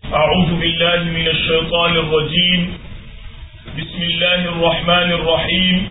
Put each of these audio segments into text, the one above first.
أعوذ بالله من الشيطان الرجيم بسم الله الرحمن الرحيم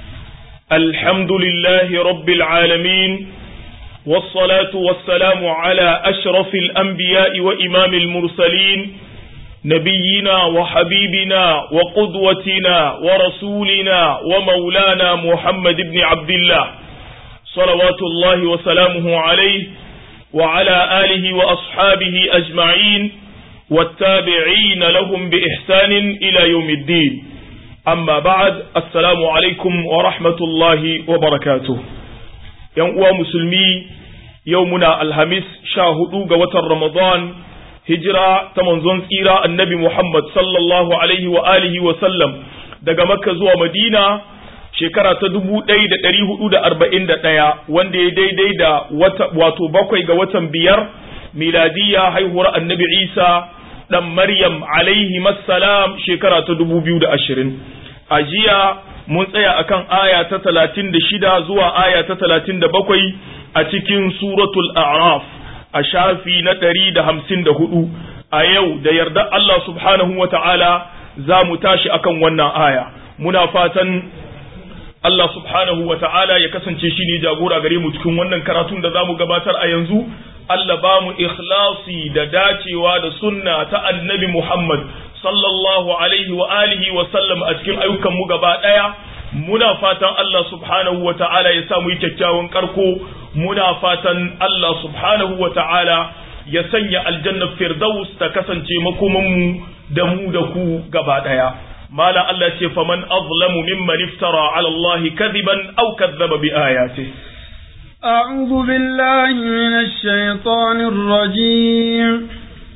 الحمد لله رب العالمين والصلاة والسلام على أشرف الأنبياء وإمام المرسلين نبينا وحبيبنا وقدوتنا ورسولنا ومولانا محمد بن عبد الله صلوات الله وسلامه عليه وعلى آله وأصحابه أجمعين والتابعين لهم بإحسان إلى يوم الدين أما بعد السلام عليكم ورحمة الله وبركاته يوم مسلمي يومنا الهمس شاهدوا قوة رمضان هجرة تمنزون سيرة النبي محمد صلى الله عليه وآله وسلم daga Makka zuwa Madina shekara ta dubu ɗaya da ɗari hudu da arba'in da ɗaya wanda ya daidai da wato bakwai ga watan biyar miladiyya haihuwar annabi Isa ɗan Maryam alaihi salam shekara ta dubu biyu da ashirin. A jiya mun tsaya akan aya ta talatin da shida zuwa aya ta talatin da bakwai a cikin suratul A'raf a shafi na ɗari da hamsin da hudu. A yau da yarda Allah subhanahu wa ta'ala za mu tashi akan wannan aya. Muna fatan Allah subhanahu wa ta'ala ya kasance shi ne jagora gare mu cikin wannan karatun da za mu gabatar a yanzu. Allah ba mu ikhlasi da dacewa da sunna ta annabi Muhammad sallallahu alaihi wa alihi wa sallam a cikin ayyukan mu gaba ɗaya. Muna fatan Allah subhanahu wa ta'ala ya sa mu yi kyakkyawan karko, muna fatan Allah subhanahu wa ta'ala ya sanya aljannar Firdaus ta kasance makomanmu da mu da ku gaba ɗaya. مالا الله ce فمن أظلم ممن افترى على الله كذبا أو كذب بآياته أعوذ بالله من الشيطان الرجيم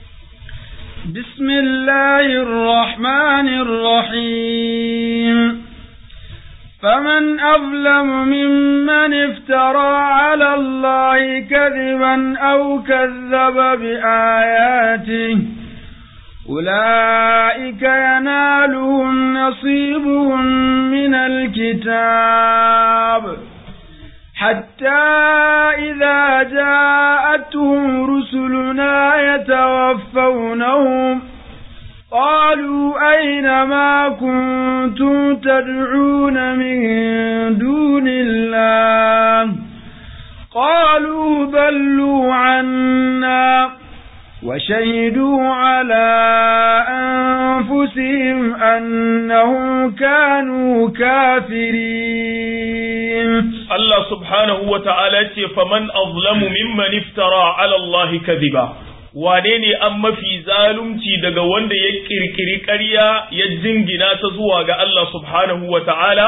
بسم الله الرحمن الرحيم فمن أظلم ممن افترى على الله كذبا أو كذب بآياته أولئك ينالهم نصيبهم من الكتاب حتى إذا جاءتهم رسلنا يتوفونهم قالوا أين ما كنتم تدعون من دون الله قالوا ضلوا عنا وشهدوا على أنفسهم أنهم كانوا كافرين الله سبحانه وتعالى فمن أظلم ممن افترى على الله كذبا wane ne an mafi zalunci daga wanda ya kirkiri ƙarya ya jingina ta zuwa ga Allah subhanahu wa ta'ala,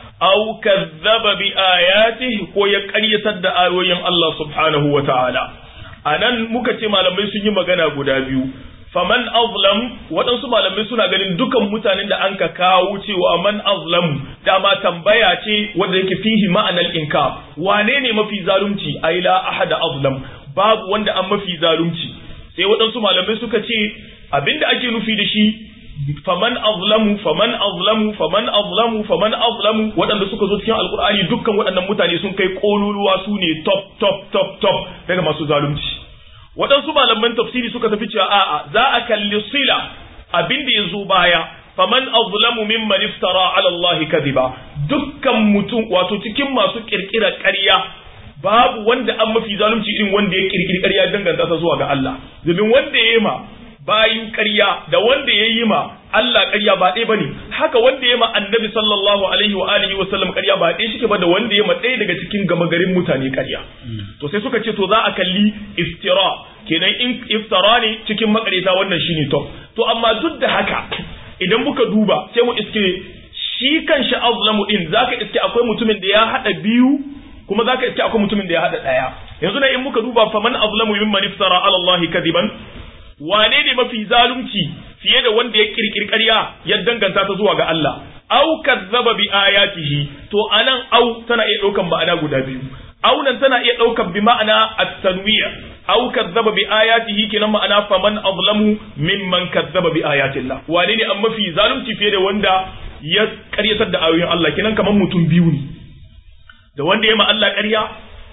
au kazzaba bi ayatihi ko ya ƙaryatar da ayoyin Allah subhanahu wa ta'ala. a nan muka ce malamai sun yi magana guda biyu faman azlam waɗansu malamai suna ganin dukan mutanen da an ka kawo cewa man azlam dama tambaya ce wanda yake fihi ma'anar inka wane ne mafi zalunci ai la ahada azlam babu wanda an mafi zalunci sai waɗansu malamai suka ce abinda ake nufi da shi faman azlamu faman azlamu faman azlamu faman azlamu waɗanda suka zo cikin alkur'ani dukkan waɗannan mutane sun kai kololuwa su ne top top top top daga masu zalunci waɗansu malaman tafsiri suka tafi cewa a'a za a kalli sila abinda ya zo baya faman azlamu mimman iftara ala Allah kadiba dukkan mutum wato cikin masu kirkira ƙarya babu wanda an mafi zalunci irin wanda ya kirkiri ƙarya danganta ta zuwa ga Allah domin wanda ya yi ma bayin ƙarya da wanda ya yi ma Allah ƙarya ba ɗaya bane haka wanda ya ma annabi sallallahu alaihi wa alihi wa sallam ƙarya ba ɗaya shike ba da wanda ya ma ɗaya daga cikin gama garin mutane ƙarya to sai suka ce to za a kalli iftira kenan in iftara ne cikin makareta wannan shine to to amma duk da haka idan muka duba sai mu iske shi kan shi azlamu din zaka iske akwai mutumin da ya hada biyu kuma zaka iske akwai mutumin da ya hada ɗaya yanzu da in muka duba faman azlamu mimman iftara ala Allah kadiban wane ne mafi zalunci fiye da wanda ya kirkiri ƙarya ya danganta ta zuwa ga Allah au kazzaba bi ayatihi to anan au tana iya ɗaukan ma'ana guda biyu au nan tana iya ɗaukan bi ma'ana at-tanwiya au kazzaba bi ayatihi kenan ma'ana faman azlamu mimman kazzaba bi ayatillah wane ne an mafi zalunci fiye da wanda ya ƙaryatar da ayoyin Allah kenan kamar mutum biyu ne da wanda ya ma Allah ƙarya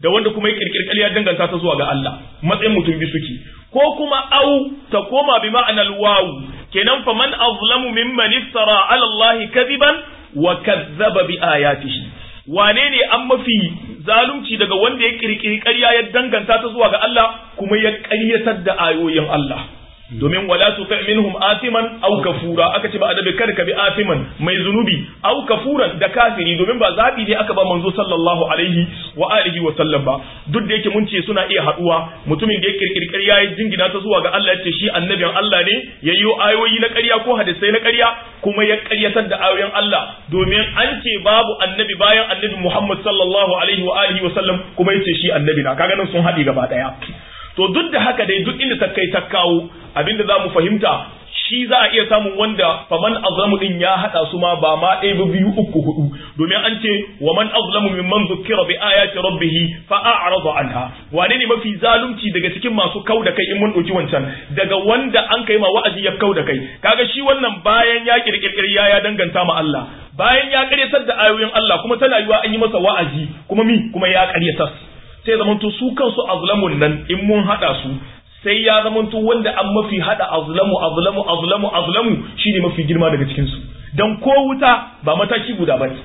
da wanda kuma ya kirkiri ƙarya danganta ta zuwa ga Allah matsayin mutum bi suke ko kuma au ta koma bi ma'anar wawu kenan fa man azlamu mimman iftara ala Allah kadiban wa kazzaba bi ayatihi wane ne an mafi zalunci daga wanda ya kirkiri ƙarya ya danganta ta zuwa ga Allah kuma ya ƙaryatar da ayoyin Allah domin wala tuti minhum atiman aw kafura aka ce ba adabi kada ka bi atiman mai zunubi aw kafuran da kafiri domin ba zabi ne aka ba manzo sallallahu alaihi wa alihi wa sallam ba duk da yake mun ce suna iya haduwa mutumin da ya kirkiri ƙarya ya jingina ta zuwa ga Allah ya ce shi annabin Allah ne yayyo ayoyi na ƙarya ko hadisai na ƙarya kuma ya ƙaryatar da ayoyin Allah domin an ce babu annabi bayan annabi Muhammad sallallahu alaihi wa alihi wa sallam kuma yace shi annabi na kaga nan sun haɗe gaba ɗaya to duk da haka dai duk inda ta kai ta kawo abinda za mu fahimta shi za a iya samun wanda faman azlamu din ya hada su ma ba ma ɗaya ba biyu uku hudu domin an ce wa man azlamu mimman zukkira bi ayati rabbih fa a'rada anha wane ne mafi zalunci daga cikin masu kau da kai in mun dauki wancan daga wanda an kai ma wa'azi ya kau da kai kaga shi wannan bayan ya kirkirkiri ya ya danganta ma Allah bayan ya karyatar da ayoyin Allah kuma tana yiwa an yi masa wa'azi kuma mi kuma ya karyatar sai zamanto su kansu azlamun nan in mun hada su sai ya zamanto wanda an mafi hada azlamu azlamu azlamu azlamu shine mafi girma daga cikin su dan ko wuta ba mataki guda bane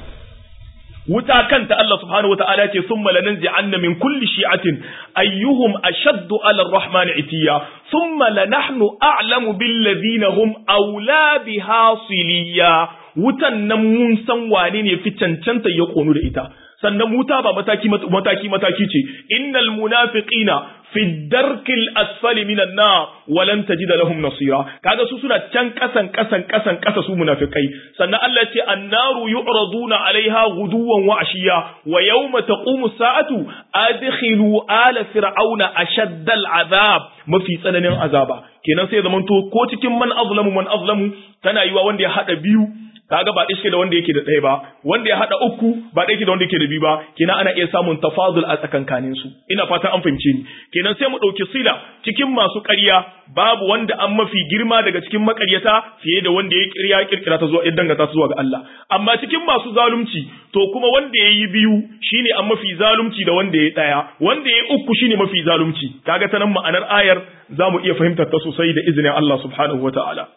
wuta kanta Allah subhanahu wataala ce thumma lananzi'anna min kulli shi'atin ayyuhum ashaddu 'ala ar-rahmani itiya thumma lanahnu a'lamu bil ladina hum awla biha siliya wutan nan mun san wane ne fi cancanta ya konu da ita sannan wuta ba mataki mataki mataki ce innal munafiqina fi darkil asfali minan nar walan tajida lahum nasira kaga su suna can kasan kasan kasan kasa su munafikai sannan Allah ya ce annaru yu'raduna alaiha guduwan wa ashiya wa yawma taqumu sa'atu adkhilu ala fir'auna ashaddal azab mafi tsananin azaba kenan sai zamanto ko cikin man azlamu man azlamu tana yiwa wanda ya hada biyu kaga ba ɗaya da wanda yake da ɗaya ba wanda ya haɗa uku ba ɗaya da wanda yake da biyu ba kenan ana iya samun tafadul a tsakankanin su ina fatan an fahimce ni kenan sai mu ɗauki sila cikin masu ƙarya babu wanda an mafi girma daga cikin maƙaryata fiye da wanda ya ƙirya ƙirƙira ta zuwa ya dangata ta zuwa ga Allah amma cikin masu zalunci to kuma wanda ya yi biyu shine an mafi zalunci da wanda ya ɗaya wanda ya uku shine mafi zalunci kaga ta nan ma'anar ayar za mu iya fahimtar ta sosai da izinin Allah subhanahu wa ta'ala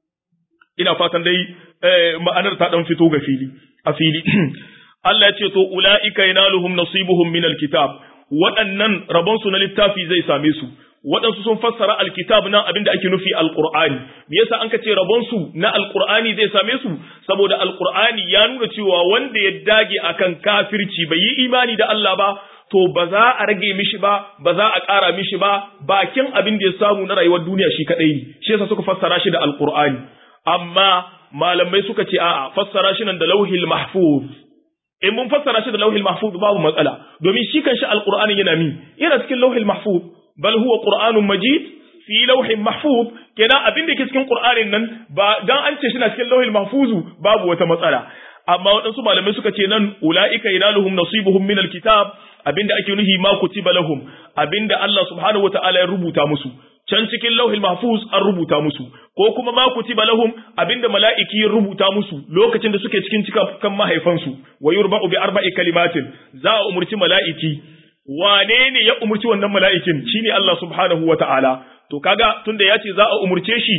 ina fatan dai ma'anar ta dan fito ga fili a fili Allah ya ce to ulaika yanaluhum nasibuhum min alkitab waɗannan rabon su na littafi zai same su waɗansu sun fassara alkitab nan abinda ake nufi alqur'ani me yasa an ka ce rabon su na alqur'ani zai same su saboda alqur'ani ya nuna cewa wanda ya dage akan kafirci bai yi imani da Allah ba to ba za a rage mishi ba ba za a ƙara mishi ba bakin abin da ya samu na rayuwar duniya shi kadai ne shi yasa suka fassara shi da alqur'ani amma malamai suka ce a'a fassara shi nan da lauhil mahfuz in mun fassara shi da lauhil mahfuz babu matsala domin shi kanshi alqur'ani yana mi yana cikin lauhil mahfuz bal huwa qur'anun majid fi lauhin mahfuz kenan abin da ke cikin qur'anin nan ba dan an ce shi na cikin lauhil mahfuz babu wata matsala amma waɗansu malamai suka ce nan ula'ika yanaluhum nasibuhum min alkitab abinda ake nuhi ma kutiba lahum abinda Allah subhanahu wata'ala ya rubuta musu can cikin lauhil mahfuz an rubuta musu ko kuma ma kutiba lahum abinda mala'iki ya rubuta musu lokacin da suke cikin cikakken mahaifansu wa yurba'u bi arba'i kalimatin za a umurci mala'iki wane ne ya umurci wannan mala'ikin shine Allah subhanahu wata'ala to kaga tunda ya ce za a umurce shi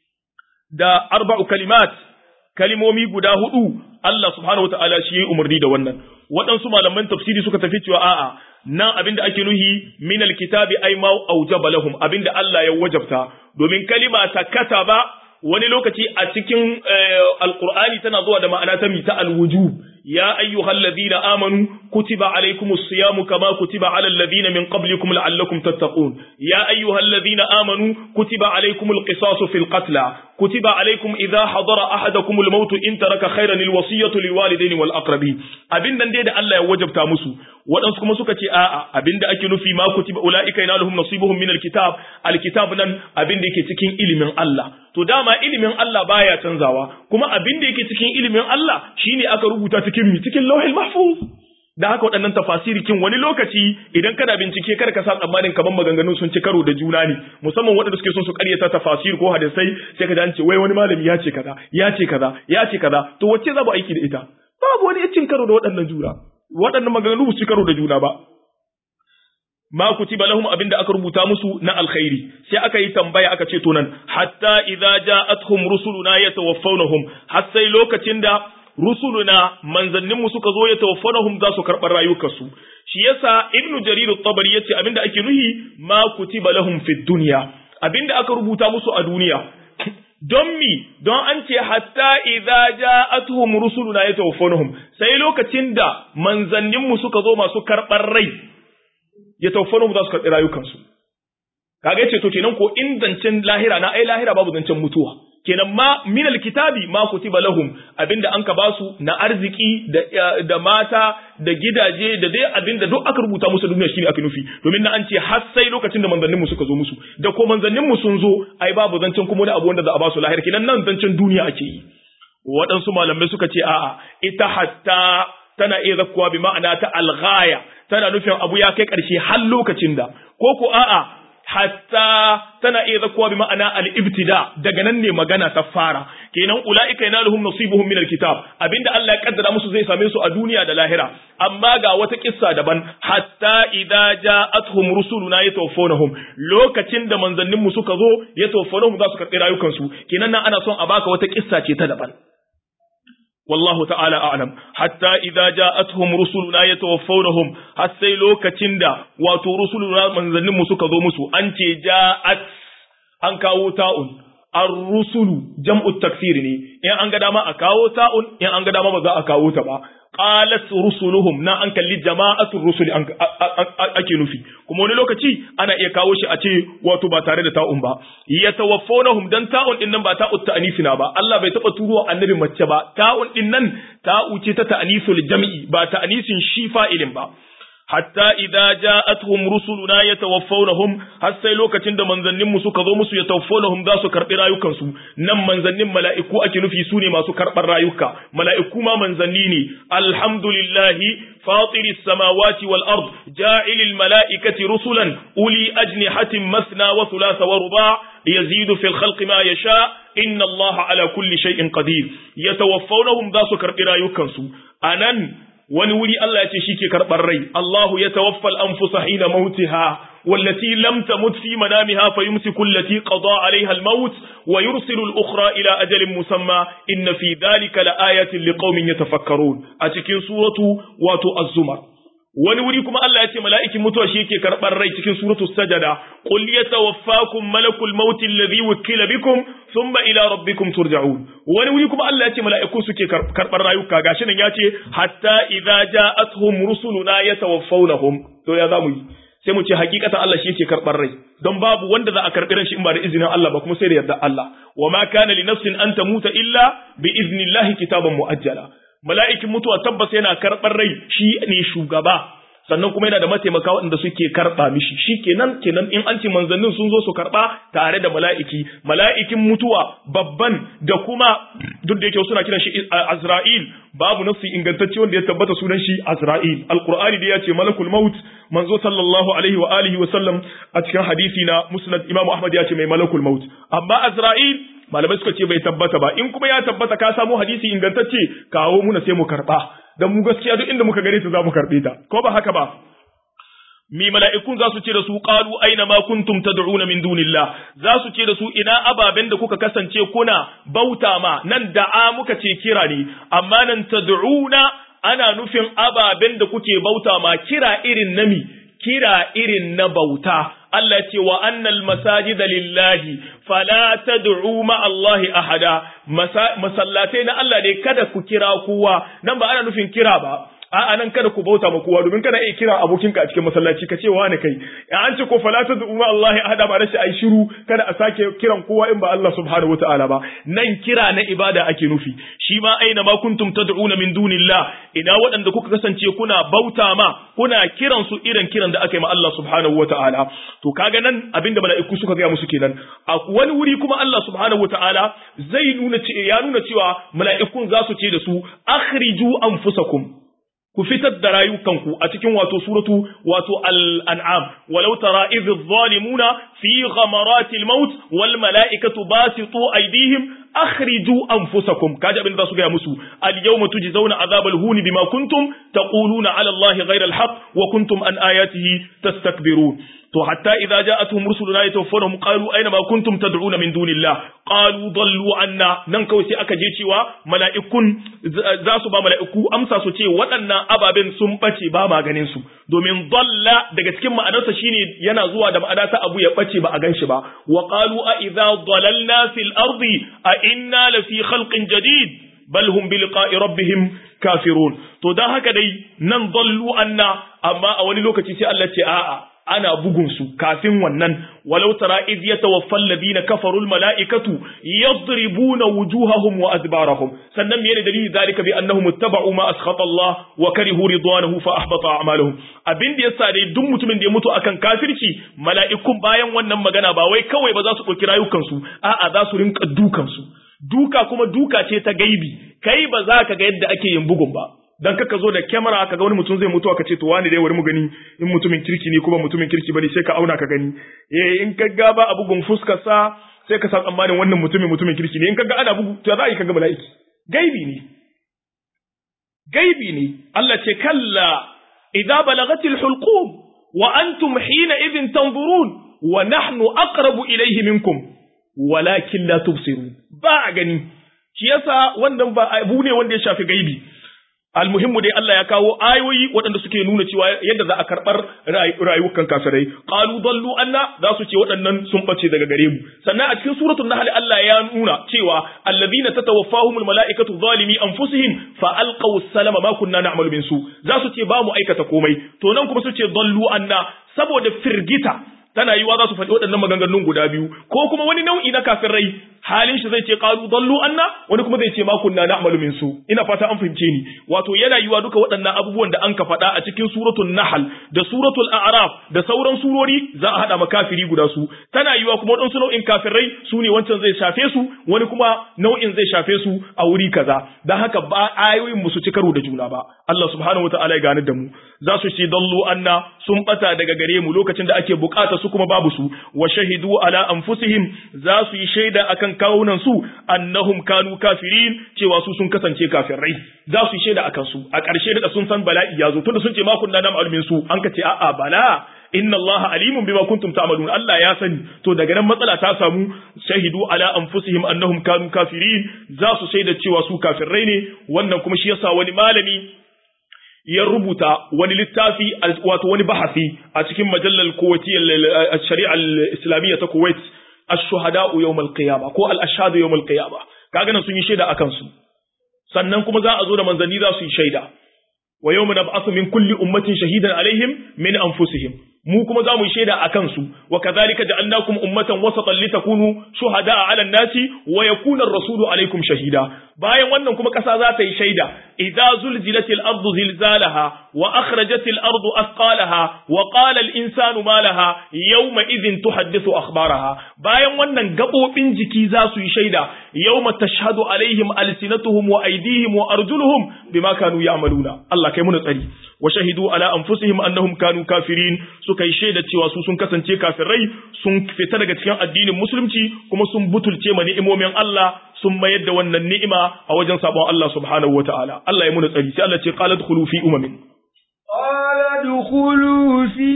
da arba'u kalimat kalimomi guda hudu Allah subhanahu wata'ala shi ya yi umarni da wannan waɗansu malaman tafsiri suka tafi cewa a'a nan abinda ake nuhi min alkitabi ay ma aujaba lahum abinda Allah ya wajabta domin kalima ta kataba wani lokaci a cikin alqur'ani tana zuwa da ma'ana ta mita alwujub ya ayyuhalladhina amanu kutiba alaykumus siyamu kama kutiba alal ladina min qablikum la'allakum tattaqun ya ayyuhalladhina amanu kutiba alaykumul qisasu fil qatla kutiba alaykum idha hadara ahadakumul maut in taraka khayran alwasiyatu liwalidayni wal aqrabin abin nan dai da Allah ya wajabta musu waɗansu kuma suka ce a'a abinda ake nufi ma kutiba ulaika yanaluhum nasibuhum min alkitab alkitab nan abin da yake cikin ilimin Allah to dama ilimin Allah baya canzawa kuma abin da yake cikin ilimin Allah shine aka rubuta cikin mi cikin lauhil mahfuz da haka waɗannan tafasirikin wani lokaci idan kana bincike kada ka sa tsammanin kaman maganganun sun ci karo da juna ne musamman waɗanda suke son su ƙaryata tafasir ko hadisai sai ka ji an ce wai wani malami ya ce kaza ya ce kaza ya ce kaza to wacce za mu aiki da ita babu wani cin karo da waɗannan juna waɗannan maganganu su ci karo da juna ba ma kutiba lahum abinda aka rubuta musu na alkhairi sai aka yi tambaya aka ce to nan hatta idza ja'atuhum rusuluna yatawaffawnahum har sai lokacin da rusuluna manzannin mu suka zo yatawaffawnahum za su karɓar rayukansu shi yasa ibnu jarir at-tabari yace abinda ake nuhi ma kutiba lahum fid dunya abinda aka rubuta musu a duniya don mi don an ce hatta idza ja'atuhum rusuluna yatawaffawnahum sai lokacin da manzannin mu suka zo masu karɓar rai ya tawaffanu za su karɓi rayukansu kaga yace to kenan ko in zancen lahira na ai lahira babu zancen mutuwa kenan ma minal kitabi ma kutiba lahum abinda an ka basu na arziki da da mata da gidaje da dai abinda duk aka rubuta musu duniya shine aka nufi domin na an ce har sai lokacin da manzannin mu suka zo musu da ko manzannin mu sun zo ai babu zancen kuma wani abu wanda za a basu lahira kenan nan zancen duniya ake yi waɗansu malamai suka ce a'a ita hatta tana iya zakkuwa bi ma'ana ta alghaya tana nufin abu ya kai ƙarshe har lokacin da ko ko a'a hatta tana iya zakkuwa bi ma'ana al-ibtida daga nan ne magana ta fara kenan ulaika yanaluhum nasibuhum min al-kitab abinda Allah ya kaddara musu zai same su a duniya da lahira amma ga wata kissa daban hatta idza ja'atuhum rusuluna yatawaffawnahum lokacin da manzannin mu suka zo yatawaffawnahum za su karɓi rayukansu kenan nan ana son a baka wata kissa ce ta daban والله تعالى أعلم حتى إذا جاءتهم رسلنا يتوفونهم حتى لو كتندا واتو رسلنا من ذنب مسوك ذو مسو أنت جاءت أنكاو تاؤن الرسل جمع التكثير ني إن أنك داما أكاو تاؤن إن أنك داما مزا أكاو تبا qalat rusuluhum na an kalli jama'atul rusuli ake nufi kuma wani lokaci ana iya kawo shi a ce wato ba tare da ta'un ba yatawaffawnahum dan ta'un din nan ba ta'ut ta'nifina ba Allah bai taba turo annabi mace ba ta'un din nan ta'u ce ta ta'nisul jam'i ba ta'nisin shi fa'ilin ba hatta idza ja'atuhum rusuluna yatawaffawnahum har sai lokacin da manzannin mu suka zo musu yatawaffawnahum za su karbi rayukan su nan manzannin mala'iku ake nufi su ne masu karbar rayuka mala'iku ma manzanni ne alhamdulillahi fatiri samawati wal ard ja'ilil mala'ikati rusulan uli ajnihatin masna wa thulatha wa ruba' yazidu fil khalqi ma yasha inna allaha ala kulli shay'in qadir yatawaffawnahum za su karbi rayukan su anan wani wuri Allah ya ce shi ke karɓar rai Allahu ya tawaffal anfusa hina mautiha wallati lam tamut fi manamiha fayumsiku allati qada alaiha al-maut wa yursilu al-ukhra ila ajalin musamma inna fi dhalika laayatin liqaumin yatafakkarun a cikin suratu wato az-zumar wani wuri kuma Allah ya ce mala'ikin mutuwa shi yake karɓar rai cikin suratu sajada qul yatawaffakum malakul maut alladhi wukila bikum thumma ila rabbikum turja'un wani wuri kuma Allah ya ce mala'iku suke karɓar rayuka gashi nan ya ce hatta idza ja'atuhum rusuluna yatawaffawnahum to ya zamu yi sai mu ce hakikatan Allah shi yake karɓar rai don babu wanda za a karɓi ran shi in ba da izinin Allah ba kuma sai da yarda Allah wa ma kana li nafsin an tamuta illa bi iznillahi kitaban muajjala mala'ikin mutuwa tabbas yana karɓar rai shi ne shugaba sannan kuma yana da mataimaka waɗanda suke karɓa mishi shi kenan kenan in an ce manzannin sun zo su karɓa tare da mala'iki mala'ikin mutuwa babban da kuma duk da yake suna kiran shi Azra'il babu nafsi ingantacce wanda ya tabbata sunan shi Azra'il alqur'ani da ya ce malakul maut manzo sallallahu alaihi wa alihi wa sallam a cikin hadisi na musnad imamu ahmad ya ce mai malakul maut amma Azra'il malamai suka ce bai tabbata ba in kuma ya tabbata ka samu hadisi ingantacce kawo muna sai mu karba dan mu gaskiya duk inda muka gare ta za mu karbe ta ko ba haka ba mi mala'ikun za su ce da su qalu aina ma kuntum tad'una min dunillah za su ce da su ina ababen da kuka kasance kuna bauta ma nan da'a muka ce kira ne amma nan tad'una ana nufin ababen da kuke bauta ma kira irin nami kira irin na bauta Allah ce wa annal masajida lillahi fala tad'u ma Allah ahada masallatai na Allah ne kada ku kira kowa nan ba ana nufin kira ba a nan kada ku bauta ma kowa domin kana iya kira abokinka a cikin masallaci ka ce wani kai ya an ce ko fala tad'u ma Allah ahada ba rashi ai shiru kada a sake kiran kowa in ba Allah subhanahu wataala ba nan kira na ibada ake nufi shi ma aina ma kuntum tad'una min dunillah ina waɗanda kuka kasance kuna bauta ma kuna kiran su irin kiran da aka yi ma Allah subhanahu wataala to kaga nan abinda mala'iku suka gaya musu kenan a wani wuri kuma Allah subhanahu wataala zai nuna ya nuna cewa mala'ikun za su ce da su akhriju anfusakum ku fitar da rayukanku a cikin wato suratu wato al-an'am walau tara idh adh-dhalimuna fi ghamaratil maut wal mala'ikatu basitu aydihim akhriju anfusakum kaji abin da su gaya musu al yawma tujzauna azabal huni bima kuntum taquluna ala allahi ghayra al haqq wa kuntum an ayatihi tastakbirun to hatta idza ja'atuhum rusuluna yatawaffanahum qalu aina ma kuntum tad'una min dunillah qalu dallu anna nan kawai sai aka je cewa mala'ikun za su ba mala'iku amsa su ce waɗannan ababen sun bace ba maganin su domin dalla daga cikin ma'anarsa shine yana zuwa da ma'ana ta abu ya bace ba a ganshi ba wa qalu a idza dalalna fil ardi a inna la fi khalqin jadid bal hum bi liqa'i rabbihim kafirun to dan haka dai nan dallu anna amma a wani lokaci sai Allah ce a'a ana bugun su kafin wannan walau tara iz yatawaffal ladina kafarul malaikatu yadribuna wujuhahum wa adbarahum sannan me ne dalili zalika bi annahum ittaba'u ma askhata Allah wa karihu ridwanahu fa ahbata a'maluhum abin da yasa dai duk mutumin da ya mutu akan kafirci mala'ikun bayan wannan magana ba wai kawai ba za su dauki rayukan su a'a za su rinka dukan su duka kuma duka ce ta gaibi kai ba za ka ga yadda ake yin bugun ba dan kaka zo da kyamara ka ga wani mutum zai mutu ka ce to wani dai wani mu gani in mutumin kirki ne kuma mutumin kirki bane sai ka auna ka gani eh in ka ga ba abu gun fuskar sa sai ka san tsammanin wannan mutumin mutumin kirki ne in ka ga ana bugu to za a yi ka ga mala'iki gaibi ne gaibi ne Allah ce kalla idza balagatil hulqum wa antum hina idhin tanzurun wa nahnu aqrabu ilayhi minkum walakin la tubsirun ba a gani shi yasa wannan ba abu ne wanda ya shafi gaibi almuhimmu dai Allah ya kawo ayoyi waɗanda suke nuna cewa yadda za a karɓar rayukan kafirai qalu dallu anna za su ce waɗannan sun bace daga gare mu sannan a cikin suratul nahl Allah ya nuna cewa alladhina tatawaffahumul malaikatu zalimi anfusihim fa alqaw salama ma kunna na'malu min su za su ce ba mu aikata komai to nan kuma su ce dallu anna saboda firgita tana yiwa za su faɗi waɗannan maganganun guda biyu ko kuma wani nau'i na kafirai halin shi zai ce qalu dallu anna wani kuma zai ce ma kunna na'malu min su ina fata an fahimce ni wato yana yiwa duka waɗannan abubuwan da an ka faɗa a cikin suratul nahl da suratul a'raf da sauran surori za a hada makafiri guda su tana yiwa kuma waɗansu nau'in kafirai su ne wancan zai shafe su wani kuma nau'in zai shafe su a wuri kaza dan haka ba ayoyin mu su ci karo da juna ba Allah subhanahu wataala ya gane da mu za su ce dallu anna sun bata daga gare mu lokacin da ake bukata su kuma babu su wa shahidu ala anfusihim za su yi shaida akan kawunan su annahum kanu kafirin cewa su sun kasance kafirai za su yi shaida akan su a ƙarshe da sun san bala'i ya zo tunda sun ce ma kunna na ma'lumin su an ka ce a'a bala inna Allah alimun bima kuntum ta'malun Allah ya sani to daga nan matsala ta samu shahidu ala anfusihim annahum kanu kafirin za su shaida cewa su kafirai ne wannan kuma shi yasa wani malami ya rubuta wani littafi wato wani bahasi a cikin majallar kuwaitiyyar shari'a islamiyya ta Kuwait ash-shuhada'u yawm al-qiyamah ko al-ashhadu yawm al-qiyamah kaga nan sun yi shaida akan su sannan kuma za a zo da manzanni za su yi shaida wa yawma nab'athu min kulli ummatin shahidan alaihim min anfusihim mu kuma za mu yi shaida a kansu wa kadhalika ja'alnakum ummatan wasatan litakunu shuhada'a 'ala an-nasi wa yakuna ar-rasulu 'alaykum shahida bayan wannan kuma kasa za ta yi shaida idza zulzilatil ardu zilzalaha wa akhrajatil ardu athqalaha wa qala al-insanu ma laha yawma idhin tuhaddithu akhbaraha bayan wannan gabobin jiki za su yi shaida yawma tashhadu alaihim alsinatuhum wa aydihim wa arjuluhum bima kanu ya'maluna Allah kai mu tsari wa shahidu ala anfusihim annahum kanu kafirin suka yi shaida cewa su sun kasance kafirai sun fita daga cikin addinin musulunci kuma sun butulce ma ni'imomin Allah sun mayar da wannan ni'ima a wajen sabon Allah subhanahu wataala Allah ya muna tsari sai Allah ce qala dkhulu fi umamin qala dkhulu fi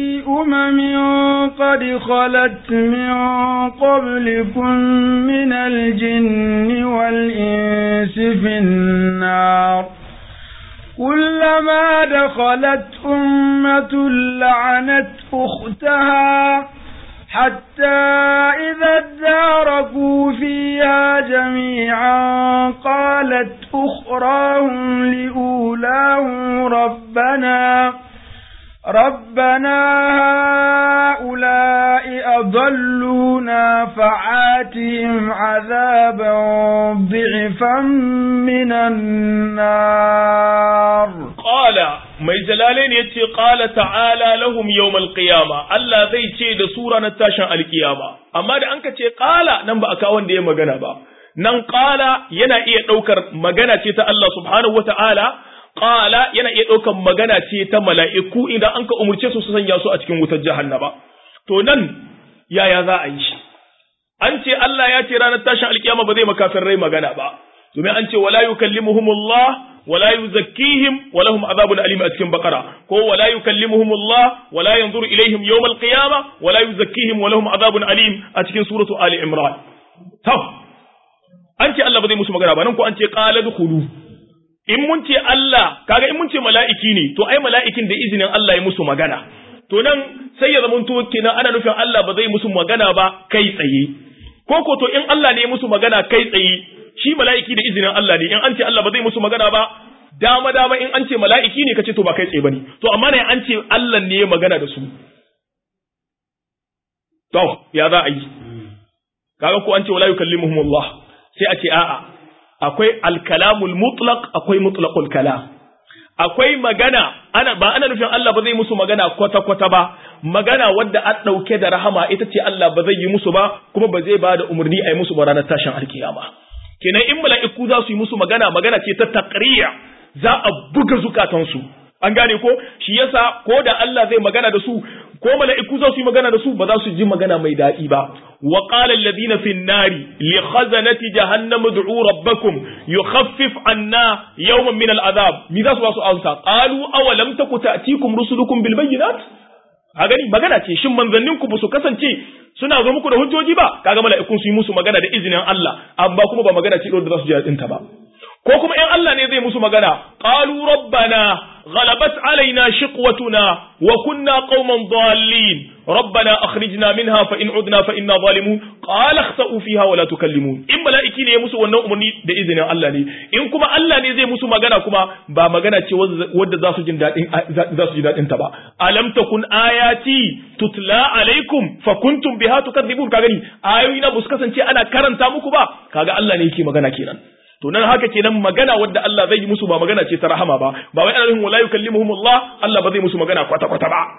umamin qad khalat min qablikum min al-jinni wal insi fin nar كلما دخلت أمة لعنت أختها حتى إذا اداركوا فيها جميعا قالت أخراهم لأولاهم ربنا ربنا هؤلاء أضلونا فعاتهم عذابا ضعفا من النار قال mai jalalain ya ce ƙala ta'ala lahum yawmal qiyama Allah zai ce da sura na tashin alkiyama amma da an ka ce ƙala nan ba a kawo wanda ya magana ba nan ƙala yana iya ɗaukar magana ce ta Allah subhanahu wa ta'ala ƙala yana iya ɗaukar magana ce ta mala'iku idan an ka umurce su su sanya su a cikin wutar jahannama to nan yaya za a yi shi an ce Allah ya ce ranar tashin alkiyama ba zai makafin rai magana ba domin an ce wala yukallimuhumullah wala yuzakkihim wa lahum azabun alim a cikin bakara ko wala yukallimuhumullah wala yanzuru ilaihim yawmal qiyama wala yuzakkihim wa lahum azabun alim a cikin suratu ali imran to an ce Allah ba zai musu magana ba nan ko an ce qala dukhulu in mun ce Allah kaga in mun ce mala'iki ne to ai mala'ikin da izinin Allah ya musu magana to nan sai ya zamanto kenan ana nufin Allah ba zai musu magana ba kai tsaye ko ko to in Allah ne ya musu magana kai tsaye shi mala'iki da izinin Allah ne in an ce Allah ba zai musu magana ba dama dama in an ce mala'iki ne kace to ba kai tsaye bane to amma ne an ce Allah ne ya magana da su to ya za a yi kaga ko an ce wala yukallimuhumullah sai a ce a'a akwai alkalamul mutlaq akwai mutlaqul kalam akwai magana ana ba ana nufin Allah ba zai musu magana kwata kwata ba magana wadda an dauke da rahama ita ce Allah ba zai yi musu ba kuma ba zai ba da umarni a yi musu ba ranar tashin alkiyama kenan in mala'iku za su yi musu magana magana ce ta taqriya za a buga zukatansu an gane ko shi yasa ko da Allah zai magana da su ko mala'iku za su yi magana da su ba za su ji magana mai daɗi ba wa qala alladhina fi an-nari li khazanati jahannam ud'u rabbakum yukhaffif anna yawman min al-adhab mi za su ba su amsa qalu aw lam taku ta'tikum rusulukum bil bayyinat a gani magana ce shin manzannin ku su kasance suna zo muku da hujjoji ba kaga mala'ikun su yi musu magana da izinin Allah amma kuma ba magana ce da za su ji daɗin ta ba ko kuma in Allah ne zai musu magana qalu rabbana غلبت علينا شقوتنا وكنا قوما ضالين ربنا أخرجنا منها فإن عدنا فإنا ظالمون قال اخسأوا فيها ولا تكلمون إن ملائكي ne musu wannan umarni da izinin Allah ne in kuma Allah ne zai musu magana kuma ba magana ce wadda za su jin dadin za su ji dadin ta ba alam takun ayati tutla alaikum fa kuntum biha tukadzibun kaga ni ayoyi na bus kasance ana karanta muku ba kaga Allah ne yake magana kenan to nan haka kenan magana wadda Allah zai yi musu ba magana ce ta rahama ba ba wai ana wala yukallimuhum Allah Allah ba zai musu magana kwata kwata ba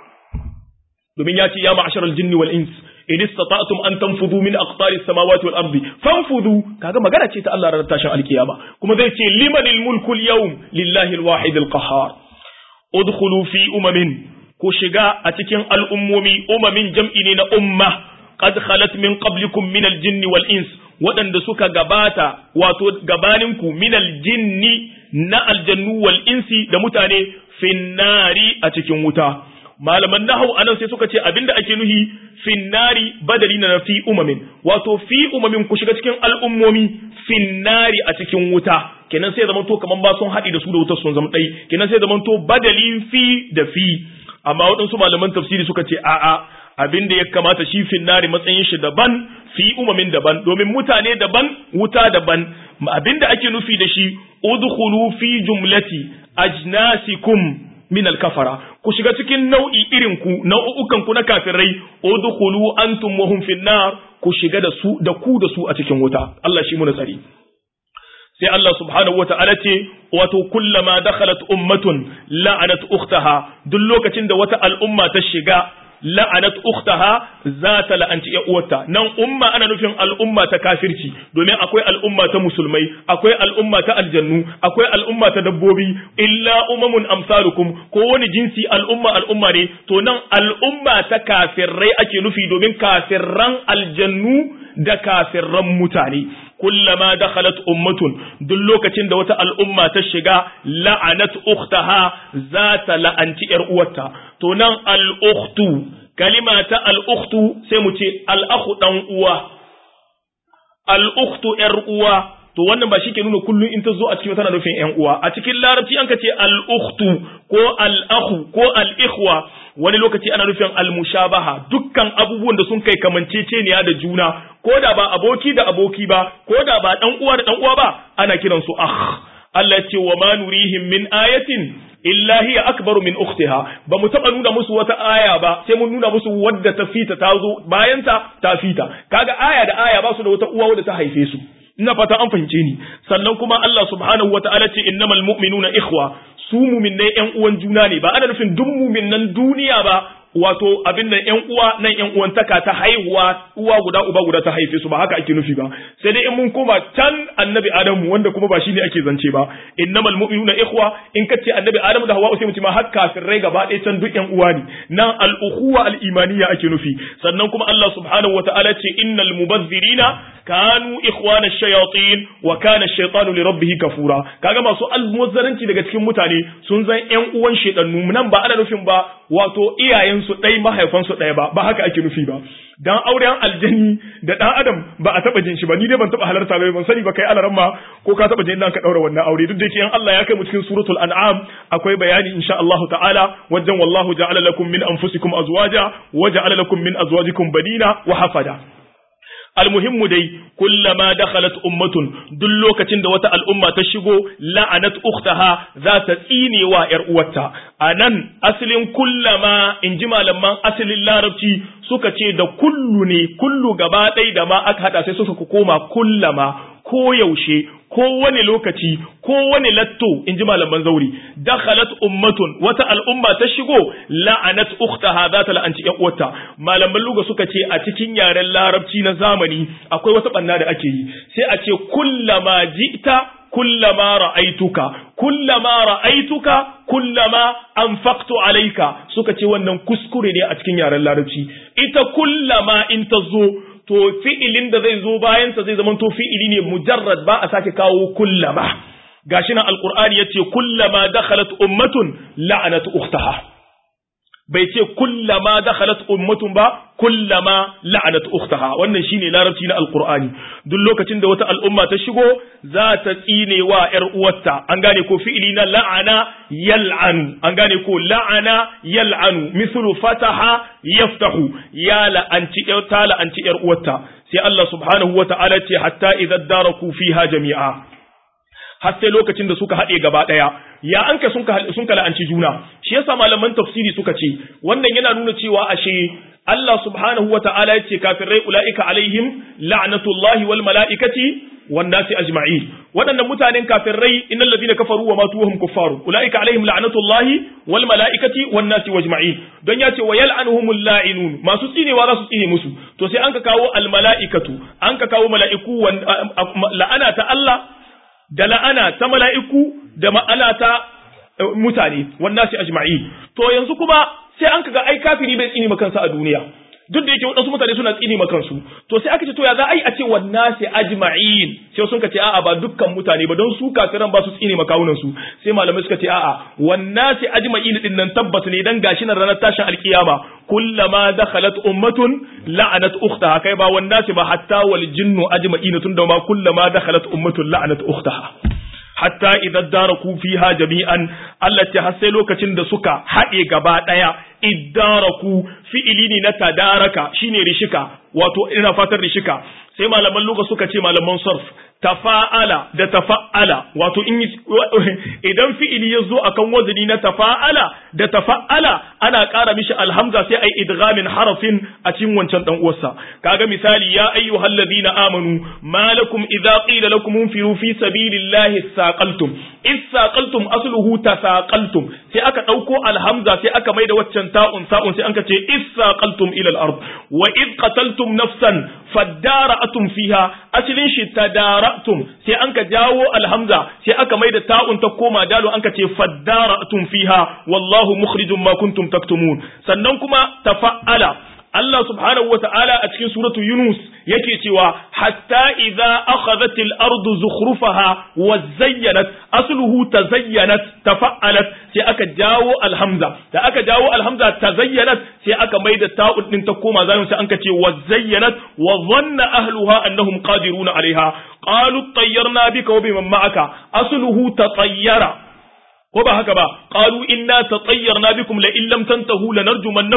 domin ya ce ya ma'asharal jinni wal ins in istata'tum an tanfudu min aqtari samawati wal ardi fanfudu kaga magana ce ta Allah ranar tashin alkiyama kuma zai ce limanil mulku al yawm lillahi al wahid al qahhar udkhulu fi umamin ku shiga a cikin al'ummomi umamin jam'i ne na umma qad khalat min qablikum min al jinni wal ins waɗanda suka gabata wato gabaninku minal jinni na aljannu wal insi da mutane finnari a cikin wuta malaman nahau anan sai suka ce abinda ake nuhi finnari badali na fi umamin wato fi umamin ku shiga cikin al'ummomi finnari a cikin wuta kenan sai zaman to kaman ba sun haɗi da su da wutar sun zama ɗai kenan sai zaman to badalin fi da fi amma waɗansu malaman tafsiri suka ce a'a abin da ya kamata shi finnari matsayin shi daban fi umamin daban domin mutane daban wuta daban abin da ake nufi da shi udkhulu fi jumlati ajnasikum min al-kafara ku shiga cikin nau'i irin ku nau'ukan ku na kafirai udkhulu antum wa hum finnar ku shiga da su da ku da su a cikin wuta Allah shi muna tsari sai Allah subhanahu wa ta'ala ce wato kullama dakhalat ummatun la'anat ukhtaha duk lokacin da wata al'umma ta shiga la'anat ukhtaha za ta la'anci ya uwarta nan umma ana nufin al'umma ta kafirci domin akwai al'umma ta musulmai akwai al'umma ta aljannu akwai al'umma ta dabbobi illa umamun amsalukum ko wani jinsi al'umma al'umma ne to nan al'umma ta kafirrai ake nufi domin kafirran aljannu da kafirran mutane kullama dakhalat ummatun duk lokacin da wata al'umma ta shiga la'anat ukhtaha za ta la'anci yar uwarta to nan al-ukhtu kalima ta al-ukhtu sai mu ce al-akhu dan uwa al-ukhtu yar uwa to wannan ba shi ke nuna kullum in ta zo a cikin tana nufin yan uwa a cikin larabci an ka ce al-ukhtu ko al-akhu ko al-ikhwa wani lokaci ana nufin al-mushabaha dukkan abubuwan da sun kai kamanceceniya da juna ko da ba aboki da aboki ba ko da ba dan uwa da dan uwa ba ana kiran su akh Allah ya ce wa ma nurihim min ayatin illa hiya akbaru min ukhtiha ba mu taba nuna musu wata aya ba sai mun nuna musu wadda ta fita ta zo bayan ta ta fita kaga aya da aya ba su da wata uwa wadda ta haife su ina fata an fahimce ni sannan kuma Allah subhanahu wataala ce innamal mu'minuna ikhwa su mu'minnai ƴan uwan juna ne ba ana nufin duk mu'minnan duniya ba wato abin nan ƴan uwa nan ƴan uwantaka ta haihuwa uwa guda uba guda ta haife su ba haka ake nufi ba sai dai in mun koma can annabi adamu wanda kuma ba shine ake zance ba innamal mu'minuna ikhwa in kace annabi adamu da hawwa sai mu ce ma har kafirai gaba ɗaya can duk ƴan uwa ne nan al ukhuwa al imaniya ake nufi sannan kuma Allah subhanahu wataala ce innal mubazzirina kanu ikhwana shayatin wa kana ash-shaytanu li rabbih kafura kaga masu almuzzaranci daga cikin mutane sun zan ƴan uwan shedannu nan ba ana nufin ba wato iyayensu ɗai mahaifansu ɗaya ba ba haka ake nufi ba dan auren aljani da ɗan adam ba a taɓa jin shi ba ni dai ban taɓa halarta ba ban sani ba kai alaran ma ko ka taɓa jin nan ka ɗaura wannan aure duk da yake Allah ya kai mu cikin suratul an'am akwai bayani insha Allah ta'ala wajen wallahu ja'ala lakum min anfusikum azwaja wa ja'ala lakum min azwajikum banina wa hafada almuhimmu dai kullama dakhalat ummatun duk lokacin da wata al'umma ta shigo la'anat ukhtaha za ta tsine wa yar uwarta anan asalin kullama inji malaman asalin larabci suka ce da kullu ne kullu gaba ɗaya da ma aka hada sai suka koma kullama ko yaushe ko wani lokaci ko wani latto in ji malaman zauri dakhalat ummatun wata al'umma ta shigo la'anat ukhtaha za ta la'anci ƴan uwarta malaman luga suka ce a cikin yaren larabci na zamani akwai wata banna da ake yi sai a ce kullama ji'ta kullama ra'aituka kullama ra'aituka kullama anfaqtu alayka suka ce wannan kuskure ne a cikin yaren larabci ita kullama in ta zo to fi'ilin da zai zo bayansa zai zama to fi'ili ne mujarrad ba a sake kawo kullama gashi nan alqur'ani yace kullama dakhalat ummatun la'anat ukhtaha bai ce kullama dakhalat ummatun ba kullama la'anat ukhtaha wannan shine larabci na alqur'ani duk lokacin da wata al'umma ta shigo za ta tsine wa yar uwarta an gane ko fi'ili na la'ana yal'anu an gane ko la'ana yal'anu mislu fataha yaftahu ya la'anci ta la'anci yar uwarta sai Allah subhanahu wa ta'ala ce hatta idza daraku fiha jami'a har sai lokacin da suka haɗe gaba ɗaya ya an ka sun ka la'anci juna shi yasa malaman tafsiri suka ce wannan yana nuna cewa ashe Allah subhanahu wa ta'ala ya ce kafirai ula'ika alaihim la'natullahi wal mala'ikati wan nasi ajma'in waɗannan mutanen kafirai innal ladina kafaru wa matu hum kuffaru ula'ika alaihim la'natullahi wal mala'ikati wan nasi ajma'in don ya ce wa yal'anuhumul la'inun masu tsinewa za su tsine musu to sai an ka kawo al mala'ikatu an ka kawo mala'iku la'ana ta Allah da la'ana ta mala'iku da ma'ana ta mutane wannan sai ajma'i to yanzu kuma sai an kaga ai kafiri bai tsini makansa a duniya duk da yake wadansu mutane suna tsini makansu to sai aka ce to ya za a yi a ce wannan sai ajma'in sai sun ce a'a ba dukkan mutane ba don su kafiran ba su tsini makawunan su sai malamai suka ce a'a wannan sai ajma'in din nan tabbas ne dan gashi nan ranar tashin alkiyama kullama dakhalat ummatun la'anat ukhtaha kai ba wannan sai ba hatta wal jinnu ajma'in tun da ma kullama dakhalat ummatun la'anat ukhtaha hatta idan daraku fiha jami'an Allah ce har sai lokacin da suka haɗe gaba ɗaya iddaraku fi'ili ne na tadaraka shine rishika wato ina fatar rishika sai malaman luga suka ce malaman sarf tafa'ala da tafa'ala wato in idan fi'ili ya zo akan wazini na tafa'ala da tafa'ala ana ƙara mishi alhamza sai ai idghamin harafin a cikin wancan dan uwarsa kaga misali ya ayyuhal ladina amanu malakum idza qila lakum unfiru fi sabilillahi saqaltum isaqaltum asluhu tasaqaltum sai aka dauko alhamza sai aka maida waccan ta'un sa'un sai anka ce isaqaltum ila al-ard wa id qataltum nafsan fadara'atum fiha aslin shi tadara'tum sai anka jawo alhamza sai aka maida ta'un ta koma dalo anka ce fadara'atum fiha wallahu mukhrijum ma kuntum taktumun sannan kuma tafa'ala Allah subhanahu wa ta'ala a cikin suratu Yunus yake cewa hatta idza akhadhatil ardu zukhrufaha wa zayyanat asluhu tazayyanat tafa'alat sai aka jawo alhamza da aka jawo alhamza tazayyanat sai aka maida ta'un din ta koma zalim sai anka ce wa zayyanat wa dhanna ahluha annahum qadiruna alaiha qalu tayyarna bika wa biman ma'aka asluhu tatayyara ko ba haka ba qalu inna tatayyarna bikum la in lam tantahu lanarjumannakum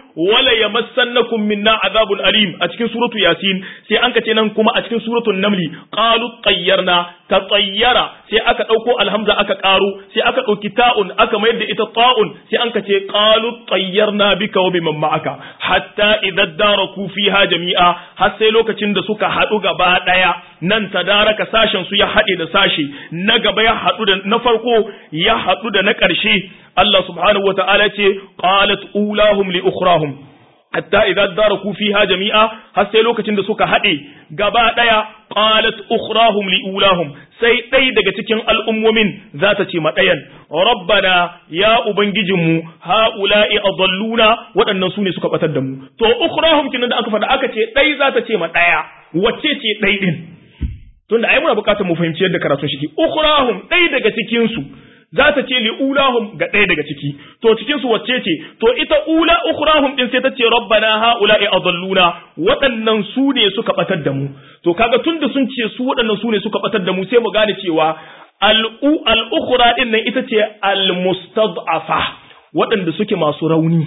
wala yamassannakum minna azabun alim a cikin suratu yasin sai an ka ce nan kuma a cikin suratul namli qalu tayyarna ta tayyara sai aka dauko alhamza aka karo sai aka dauki ta'un aka mayar da ita ta'un sai an ka ce qalu tayyarna bika wa biman ma'aka hatta idza daraku fiha jami'a har sai lokacin da suka hadu gaba daya nan tadaraka sashen su ya hade da sashi na gaba ya hadu da na farko ya hadu da na ƙarshe Allah subhanahu wa ta'ala ce qalat ulahum li ukhrahum hatta idza daraku fiha jami'a har sai lokacin da suka hade gaba daya qalat ukhrahum li ulahum sai dai daga cikin al'ummomin za ta ce ma dayan rabbana ya ubangijinmu haula'i adalluna waɗannan su ne suka batar da mu to ukhrahum kinan da aka faɗa aka ce dai za ta ce ma daya wacce ce dai din tunda ai muna bukatar mu fahimci yadda karatun shi ukhrahum dai daga cikin su za ta ce li ulahum ga ɗaya daga ciki to cikin su wacce ce to ita ula ukhrahum din sai ta ce rabbana haula'i adalluna waɗannan su ne suka batar da mu to kaga tunda sun ce su waɗannan su ne suka batar da mu sai mu gane cewa al-u al-ukhra din nan ita ce al-mustad'afa waɗanda suke masu rauni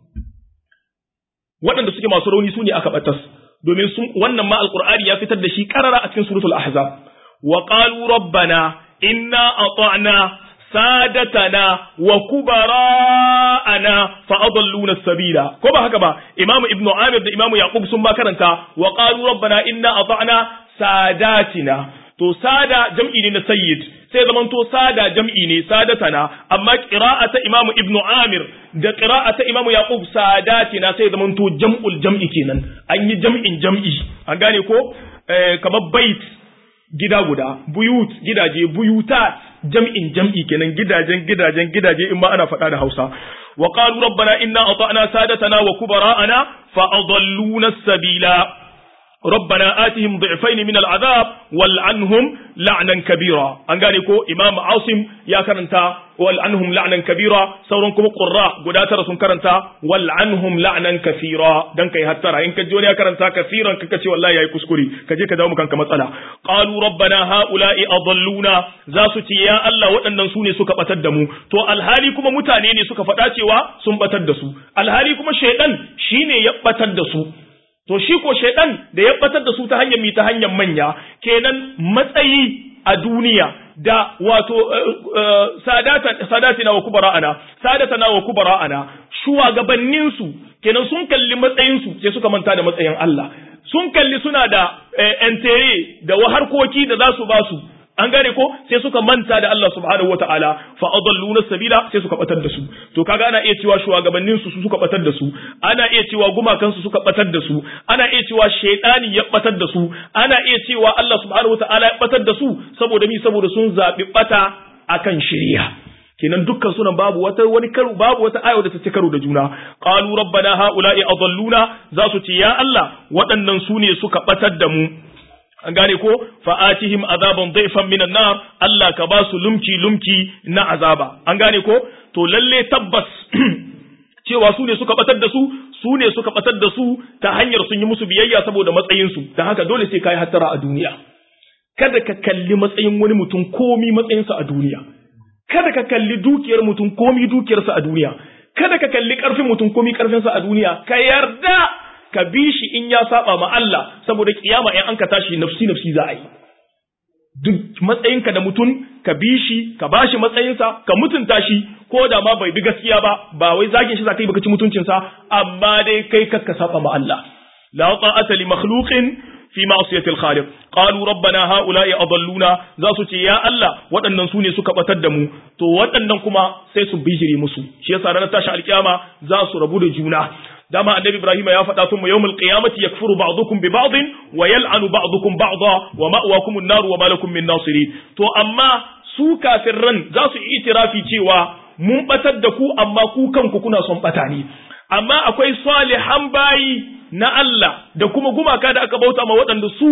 waɗanda suke masu rauni su ne aka batas domin sun wannan ma alqur'ani ya fitar da shi karara a cikin suratul ahzab wa qalu rabbana inna ata'na sadatana wa kubara'ana fa adalluna sabila ko ba haka ba imamu ibnu amir da imamu yaqub sun ba karanta wa qalu rabbana inna ata'na sadatina to sada jam'i ne na sayyid sai zaman to sada jam'i ne sadatana amma qira'ata imamu ibnu amir da qira'ata imamu yaqub sadatina sai zaman to jam'ul jam'i kenan an yi jam'in jam'i an gane ko kamar bait gida guda buyut gidaje buyutat jam'in jam'i kenan gidajen gidajen gidaje in ma ana faɗa da Hausa wa qalu rabbana inna ata'na sadatana wa kubara'ana fa adalluna sabila ربنا آتهم ضعفين من العذاب والعنهم لعنا كبيرا an gane ko imam asim ya karanta wal anhum la'nan kabira sauran kuma qurra guda tara sun karanta wal anhum la'nan kathira dan kai hattara in ka ji wani ya karanta kafiran kaka ce wallahi yayi kuskure ka je ka dawo kanka matsala qalu rabbana haula'i adalluna za su ce ya Allah waɗannan su ne suka batar da mu to alhali kuma mutane ne suka faɗa cewa sun batar da su alhali kuma shaidan shine ya batar da su to shi ko shaidan da ya batar da su ta hanyar mi ta hanyar manya kenan matsayi a duniya da wato sadatina wa kubara'ana sadatana wa kubara'ana shugabannin su kenan sun kalli matsayin su sai suka manta da matsayin Allah sun kalli suna da entere da harkoki da za su ba su an gane ko sai suka manta da Allah subhanahu wataala fa adalluna sabila sai suka batar da su to kaga ana iya cewa shugabannin su suka batar da su ana iya cewa gumakan su suka batar da su ana iya cewa shaytani ya batar da su ana iya cewa Allah subhanahu wataala ya batar da su saboda mi saboda sun zabi bata akan shari'a kenan dukkan sunan babu wata wani karo babu wata aya da ta ci karo da juna qalu rabbana haula'i adalluna za su ce ya Allah waɗannan su ne suka batar da mu an gane ko fa'atihim azaban daifan minan nar Allah ka ba su lumki lumki na azaba an gane ko to lalle tabbas cewa su ne suka batar da su su ne suka batar da su ta hanyar sun yi musu biyayya saboda matsayin su dan haka dole sai kai hattara a duniya kada ka kalli matsayin wani mutum komi matsayinsa a duniya kada ka kalli dukiyar mutum komi dukiyarsa a duniya kada ka kalli karfin mutum komi karfinsa a duniya ka yarda ka bi shi in ya saba ma Allah saboda kiyama in an ka tashi nafsi nafsi za a yi duk matsayinka da mutum ka bi shi ka ba shi matsayinsa ka mutunta shi ko da ma bai bi gaskiya ba ba wai zagin shi za ka yi baka ci mutuncinsa amma dai kai kakka saba ma Allah la ta'ata li makhluqin fi ma'siyati al-khaliq qalu rabbana ha'ula'i adalluna za su ce ya Allah waɗannan su ne suka batar da mu to waɗannan kuma sai su bijire musu shi yasa ranar tashi alkiyama za su rabu da juna dama annabi ibrahim ya faɗa tun yawmul qiyamati yakfuru ba'dukum bi ba'd wa yal'anu ba'dukum ba'da wa ma'wakum an-nar wa ma lakum min nasirin to amma su kafirran za su yi itirafi cewa mun batar da ku amma ku kanku kuna son bata ne amma akwai salihan bayi na Allah da kuma gumaka da aka bauta ma waɗanda su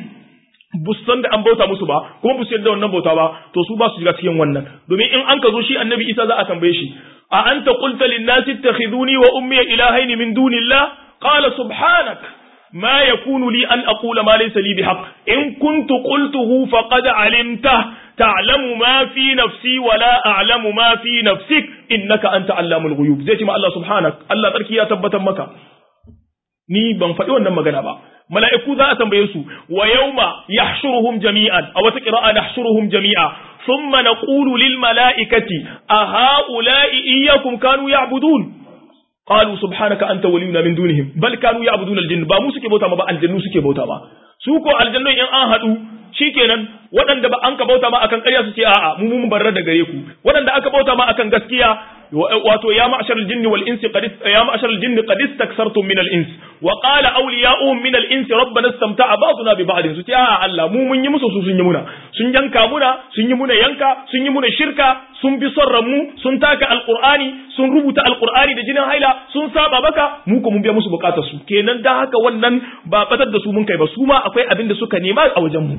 busan da an bauta musu ba kuma bu da wannan bauta ba to su ba su shiga cikin wannan domin in an ka zo shi annabi Isa za a tambaye shi a anta qulta lin nasi ittakhiduni wa ummi ilahaini min dunillah qala subhanak ما يكون لي أن أقول ما ليس لي بحق إن كنت قلته فقد علمته ta'lamu ma fi nafsi wa la a'lamu ma fi nafsik innaka anta allamul ghuyub zai ce ma Allah subhanak Allah tsarki ya tabbatar maka ni ban faɗi wannan magana ba mala'iku za a tambaye su wa yawma yahshuruhum jami'an a wata qira'a nahshuruhum jami'a thumma naqulu lil mala'ikati a ha'ula'i iyyakum kanu ya'budun qalu subhanaka anta waliyuna min dunihim bal kanu ya'budun al ba mu suke bauta ma ba aljannu suke bauta ma su ko aljannu in an haɗu shikenan waɗanda ba an ka bauta ma akan ƙarya su ce a'a mu mun barra da gare ku waɗanda aka bauta ma akan gaskiya wato ya ma'ashar al-jinn wal ins qad ya ma'ashar al-jinn qad istakthartum min al-ins wa qala awliya'uhum min al-ins rabbana istamta'a ba'duna bi ba'din su ce a'a Allah mu mun yi musu su sun yi muna sun yanka muna sun yi muna yanka sun yi muna shirka sun bi son ranmu sun taka alqur'ani sun rubuta alqur'ani da jinin haila sun saba maka mu ko mun biya musu bukatar su kenan da haka wannan ba batar da su mun kai ba su ma akwai abin da suka nema a wajen mu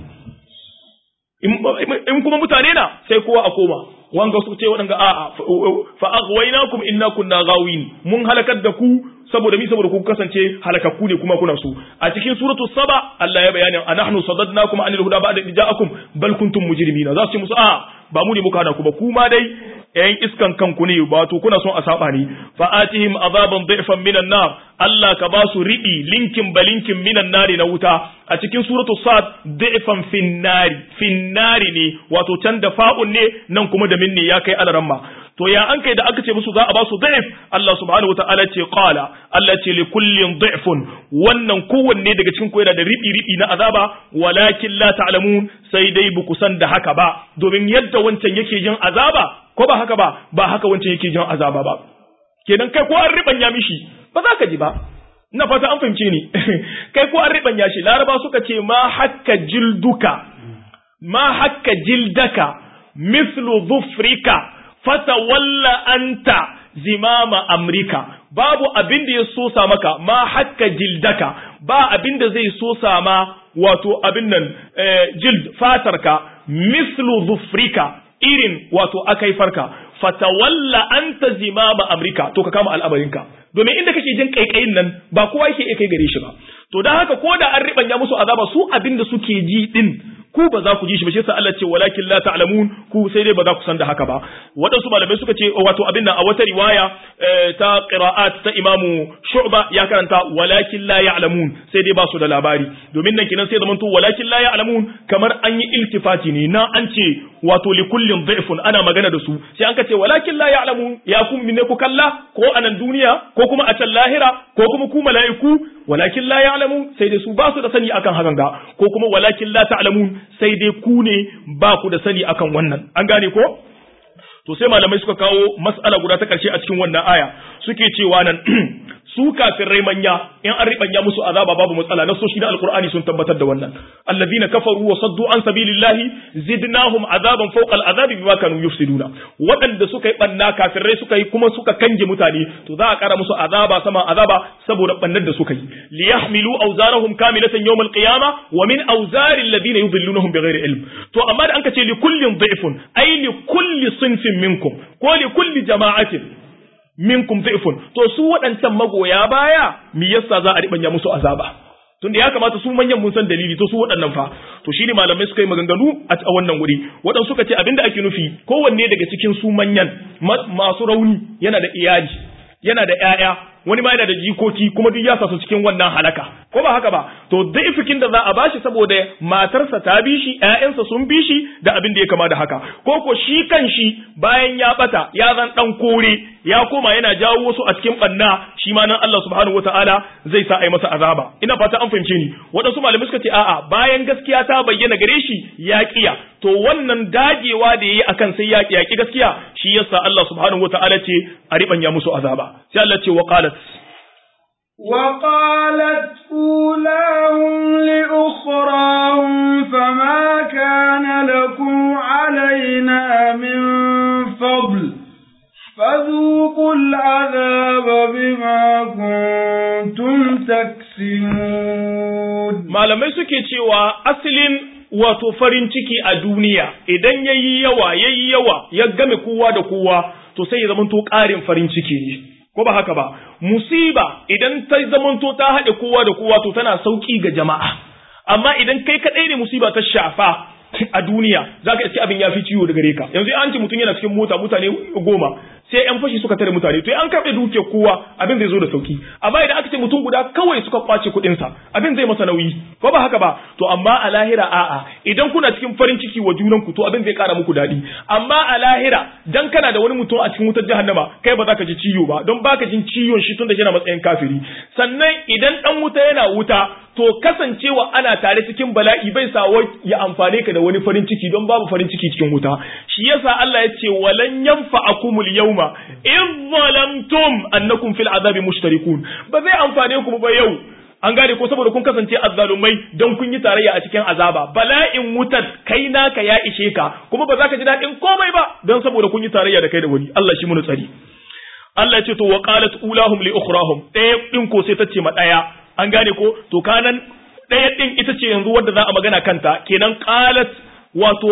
in kuma mutane na sai kowa a koma wanga su ce waɗanga a'a fa aghwaynakum inna kunna ghawin mun halakar da ku saboda mi saboda ku kasance halakakku ne kuma kuna su a cikin suratu saba Allah ya bayani anahnu sadadnakum anil huda ba'da ja'akum bal kuntum mujrimina za su ce musu a ba mu ne muka hana ku ba kuma dai ‘yan iskan kanku ne ba to kuna son a saba ne fa'atihim azaban da'ifan minan nar Allah ka ba su riɗi linkin balinkin minan nari na wuta a cikin suratu sad da'ifan finnari finnari ne wato can da fa'un ne nan kuma da minne ya kai alaramma to ya an kai da aka ce musu za a ba su da'if Allah subhanahu wataala ce qala Allah ce li kullin da'ifun wannan kowanne daga cikin ku yana da riɗi riɗi na azaba walakin la ta'lamun sai dai bu kusan da haka ba domin yadda wancan yake jin azaba ko ba haka ba ba haka wancan yake jin azaba ba kenan kai ko an ribanya mishi ba za ka ji ba ina fata an fahimce ni kai ko an ribanya shi laraba suka ce ma hakka jilduka ma hakka jildaka mislu dhufrika fatawalla anta zimama amrika babu abin da ya sosa maka ma hakka jildaka ba abin da zai sosa ma wato abin nan jild fatarka mislu dhufrika irin wato akai farka fatawalla anta zimama amrika to ka kama al'amarinka domin inda kake jin kaikayin nan ba kowa yake iya kai gare shi ba to dan haka ko da an ribanya musu azaba su abinda suke ji din ku ba za ku ji shi ba shi yasa Allah ce walakin la ta'lamun ku sai dai ba za ku san da haka ba waɗansu malamai suka ce wato abin nan a wata riwaya ta qira'at ta imamu shu'ba ya karanta walakin la ya'lamun sai dai ba su da labari domin nan kinan sai zamanto walakin la ya'lamun kamar an yi iltifati ne na an ce wato li kullin dhifun ana magana da su sai an ka ce walakin la ya'lamun ya kun minne ku kalla ko a nan duniya ko kuma a can lahira ko kuma ku mala'iku walakin la ya'lamun sai dai su ba su da sani akan hakan ga ko kuma walakin la ta'lamun sai dai ku ne ba ku da sani akan wannan an gane ko to sai malamai suka kawo mas'ala guda ta karshe a cikin wannan aya suke cewa nan su kafirai manya in an ribanya musu azaba babu matsala na soshi na alqur'ani sun tabbatar da wannan allazina kafaru wa saddu an sabilillahi zidnahum azaban fawqa al'azabi bima kanu yufsiduna waɗanda suka yi banna kafirai suka yi kuma suka kange mutane to za a kara musu azaba sama azaba saboda bannar da suka yi liyahmilu awzarahum kamilatan yawm al-qiyamah wa min awzari alladhina yudhillunahum bighairi ilm to amma da anka ce li kullin dhifun ay li kulli sinfin minkum ko li kulli jama'atin minkum dhifun to su waɗancan magoya baya me yasa za a ribanya musu azaba tunda ya kamata su manyan mun san dalili to su waɗannan fa to shine malamai suka yi maganganu a wannan wuri waɗansu suka ce abinda ake nufi kowanne daga cikin su manyan masu rauni yana da iyali yana da ƴaƴa wani ma yana da jikoki kuma duk ya sa su cikin wannan halaka ko ba haka ba to daifikin da za a bashi saboda matarsa ta bi shi ƴaƴansa sun bi shi da abin da ya kama da haka ko ko shi kan shi bayan ya bata ya zan dan kore ya koma yana jawo wasu a cikin banna shi ma nan Allah subhanahu wataala zai sa ai masa azaba ina fata an fahimce ni waɗansu malamai suka ce a'a bayan gaskiya ta bayyana gare shi ya kiya to wannan dagewa da yayi akan sai ya yaki gaskiya shi yasa Allah subhanahu wataala ce a ribanya musu azaba sai Allah ce wa qalat وقالت أولاهم لأخراهم فما كان لكم علينا من فضل فذوقوا العذاب بما كنتم تكسبون malamai suke cewa asalin wato farin ciki a duniya idan yayi yawa yayi yawa ya game kowa da kowa to sai ya zamanto ƙarin farin ciki ne ko ba haka ba musiba idan ta zamanto ta haɗe kowa da kowa to tana sauki ga jama'a amma idan kai kaɗai ne musiba ta shafa a duniya zaka iske abin ya fi ciwo da gare ka yanzu an ce mutum yana cikin mota mutane goma sai yan fashi suka tare mutane to an karɓe dukiyar kowa abin zai zo da sauki amma idan aka ce mutum guda kawai suka kwace kuɗin sa abin zai masa nauyi ko ba haka ba to amma a lahira a'a idan kuna cikin farin ciki wa junan ku to abin zai ƙara muku daɗi amma a lahira dan kana da wani mutum a cikin wutar jahannama kai ba za ka ji ciwo ba don baka jin ciwon shi tunda yana matsayin kafiri sannan idan dan wuta yana wuta to kasancewa ana tare cikin bala'i bai sa ya amfane ka da wani farin ciki don babu farin ciki cikin wuta shi yasa Allah ya ce walan yanfa'akumul yawma in zalamtum annakum fil azabi mushtarikun ba zai amfane ku ba yau an gane ko saboda kun kasance azzalumai don kun yi tarayya a cikin azaba bala'in wutar kai naka ya ishe ka kuma ba za ka ji daɗin komai ba don saboda kun yi tarayya da kai da wani Allah shi mun tsari Allah ya ce to wa qalat ulahum li ukhrahum ɗaya din ko sai ta ce ma ɗaya an gane ko to kanan ɗaya ɗin ita ce yanzu wadda za a magana kanta kenan qalat wato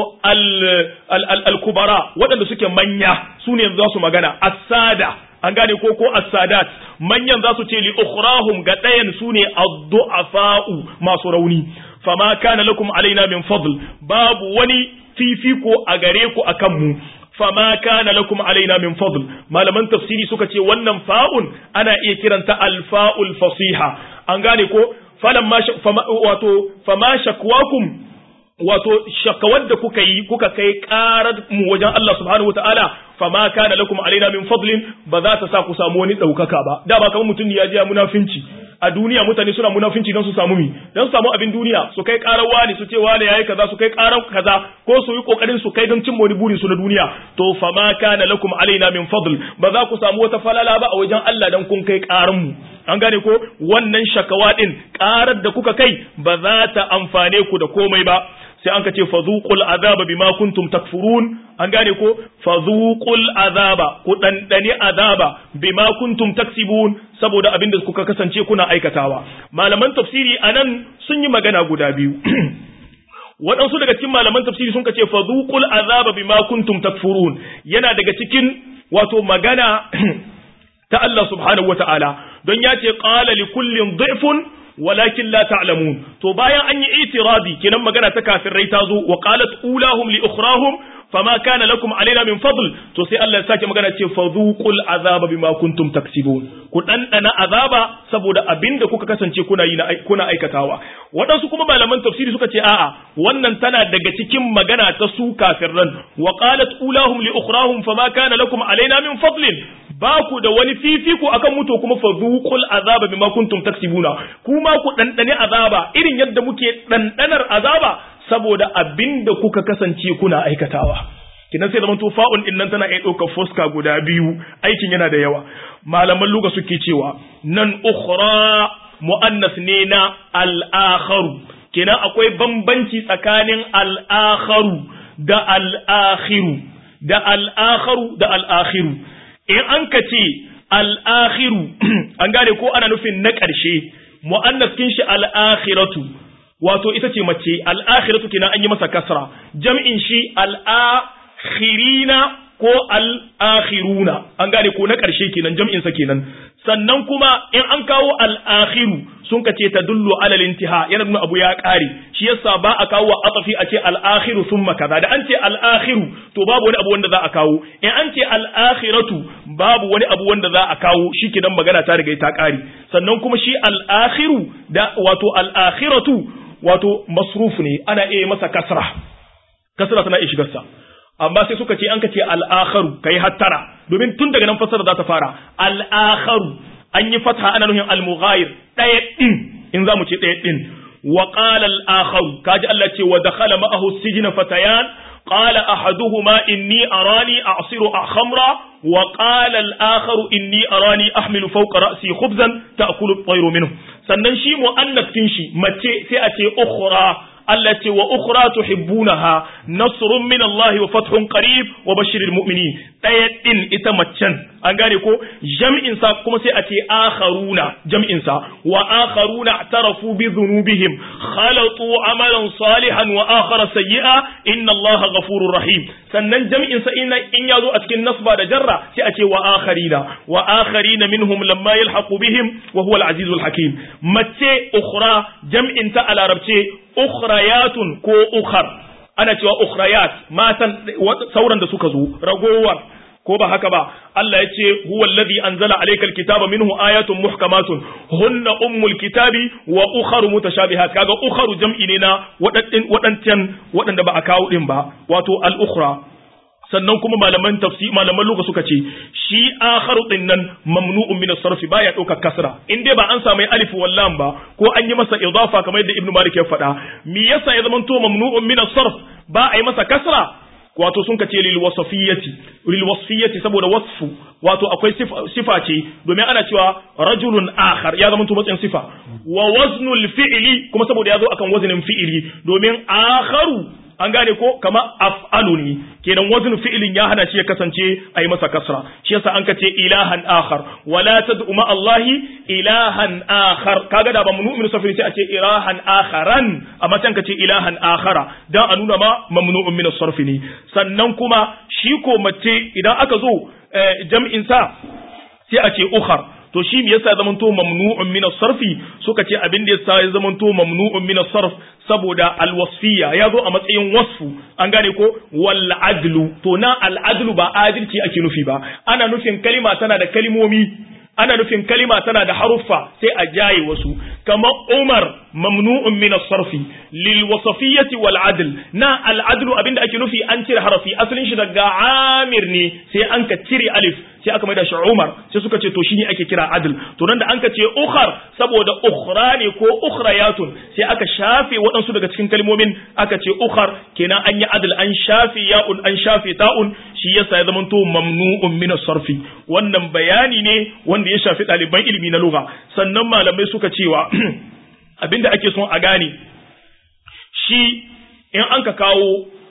al-kubara waɗanda suke manya su ne yanzu za su magana asada an gane ko ko as-sadat manyan za su ce li ukhrahum ga ɗayan su ne ad-du'afa'u masu rauni fama kana lakum alaina min fadl babu wani fifiko a gare ku akan mu fama kana lakum alaina min fadl malaman tafsiri suka ce wannan fa'un ana iya kiranta al-fa'ul fasiha an gane ko falamma wato fama shakwakum wato shakawar da kuka yi kuka kai karar mu wajen Allah subhanahu wataala fama kana lakum alaina min fadlin ba za ta sa ku samu wani daukaka ba da ba kamar mutum ya ji munafinci a duniya mutane suna munafinci don su samu mi don su samu abin duniya su kai karar wani su ce wani yayi kaza su kai karar kaza ko su yi kokarin su kai don cimma wani burin su na duniya to fama kana lakum alaina min fadl ba za ku samu wata falala ba a wajen Allah dan kun kai karar mu an gane ko wannan shakawa din karar da kuka kai ba za ta amfane ku da komai ba sai an ka ce fazuqul azaba bima kuntum takfurun an gane ko fazuqul azaba ku dandani azaba bima kuntum taksibun saboda abin da kuka kasance kuna aikatawa malaman tafsiri anan sun yi magana guda biyu waɗansu daga cikin malaman tafsiri sun ce fazuqul azaba bima kuntum takfurun yana daga cikin wato magana ta Allah subhanahu wataala don ya ce qala li kullin dhifun walakin la ta'lamun to bayan an yi itirabi kenan magana ta kafirai ta zo wa qalat ulahum li ukhrahum fama kana lakum alaina min fadl to sai Allah ya sake magana ce fadhuqul azaba bima kuntum taksibun ku dandana azaba saboda abinda kuka kasance kuna yi kuna aikatawa waɗansu kuma malaman tafsiri suka ce a'a wannan tana daga cikin magana ta su kafirran wa qalat ulahum li ukhrahum fama kana lakum alaina min fadlin ba ku da wani fifiko akan mutu kuma fadhuqul azaba bima kuntum taksibuna kuma ku dandane azaba irin yadda muke dandanar azaba saboda abinda kuka kasance kuna aikatawa kinan sai zaman fa'un din nan tana iya ɗaukar fuska guda biyu aikin yana da yawa malaman luga suke cewa nan ukhra mu'annas ne na al-akharu kenan akwai bambanci tsakanin al-akharu da al-akhiru da al-akharu da al-akhiru in an ka ce al-akhiru an gane ko ana nufin na ƙarshe mu'annas kin shi al-akhiratu wato ita ce mace al'akhiratu kenan an yi masa kasra jam'in shi al'akhirina ko al'akhiruna an gane ko na ƙarshe kenan jam'in sa kenan sannan kuma in an kawo al'akhiru sun ka ce ta dullu alal intiha yana nuna abu ya ƙare shi yasa ba a kawo atafi a ce al'akhiru thumma kaza da an ce al'akhiru to babu wani abu wanda za a kawo in an ce al'akhiratu babu wani abu wanda za a kawo shi kenan magana ta riga ta ƙare sannan kuma shi al'akhiru da wato al'akhiratu wato masruf ne ana iya masa kasra kasra tana iya shigarsa amma sai suka ce an ka ce al'akharu kai hattara domin tun daga nan fasara za ta fara al'akharu an yi fatha ana nuhin al-mughayir ɗaya ɗin in za mu ce ɗaya ɗin wa qala al-akharu kaji Allah ce wa dakhala ma'ahu sijna fatayan قال أحدهما إني أراني أعصر خمرا وقال الآخر إني أراني أحمل فوق رأسي خبزا تأكل الطير منه sannan shi mu'annas kin shi mace sai a ce ukhra Allah ce wa ukhra tuhibbunaha nasrun min Allah wa fathun qarib wa bashiril mu'minin daya din ita macen an gane ko jam'in sa kuma sai a ce akharuna jam'in sa wa akharuna i'tarafu bi dhunubihim khalatu amalan salihan wa akhara sayyi'a inna Allah ghafurur rahim sannan jam'in sa in in yazo a cikin nasba da jarra sai a ce wa akharina wa akharina minhum lamma yalhaqu bihim wa huwa al-azizul hakim mace ukhra jam'in ta a larabce ukhrayatun ko ukhar ana cewa ukhrayat matan sauran da suka zo ragowar ko ba haka ba Allah ya ce huwa alladhi anzala alaykal kitaba minhu ayatun muhkamatun hunna ummul kitabi wa ukharu mutashabihat kaga ukharu jam'i ne na wadancan wadanda ba a kawo din ba wato al ukhra sannan kuma malaman tafsir malaman lugha suka ce shi akharu din nan mamnu'un min as-sarf baya dauka kasra in dai ba an samu alif wallam ba ko an yi masa idafa kamar yadda ibnu malik ya faɗa me yasa ya zama to mamnu'un min as-sarf ba a yi masa kasra wato sun kace lil wasfiyati lil wasfiyati saboda wasfu wato akwai sifa ce domin ana cewa rajulun akhar ya zama to matsayin sifa wa waznul fi'li kuma saboda ya zo akan waznin fi'ili domin akharu an gane ko kama af'alu ne kenan wazn fi'ilin ya hana shi ya kasance a yi masa kasra shi yasa an kace ilahan akhar wala tad'u ma allahi ilahan akhar kaga da ba mamnu'un safiri sai a ce ilahan akharan amma can kace ilahan akhara dan a nuna ma mamnu'un min as-sarf ne sannan kuma shi ko mace idan aka zo jam'in sa sai a ce ukhar to shi me yasa zaman to mamnu'un min as-sarfi suka ce abin da yasa ya zaman to mamnu'un min as-sarf saboda al-wasfiyya ya zo a matsayin wasfu an gane ko wal adlu to na al adlu ba adalci ake nufi ba ana nufin kalima tana da kalimomi ana nufin kalima tana da haruffa sai a jaye wasu kamar Umar mamnu'un min as-sarfi lil wasfiyyati wal adl na al adlu abinda ake nufi an cire harafi asalin shi daga amir ne sai an ka cire alif sai aka maida shi Umar sai suka ce to shine ake kira adl to nan da an ka ce ukhar saboda ukhra ne ko ukhrayatun sai aka shafe waɗansu daga cikin kalmomin aka ce ukhar kenan an yi adl an shafe ya'un an shafe ta'un shi yasa ya zama to mamnu'un min as-sarfi wannan bayani ne wanda ya shafi ɗaliban ilimi na lugha sannan malamai suka cewa abinda ake son a gane shi in an ka kawo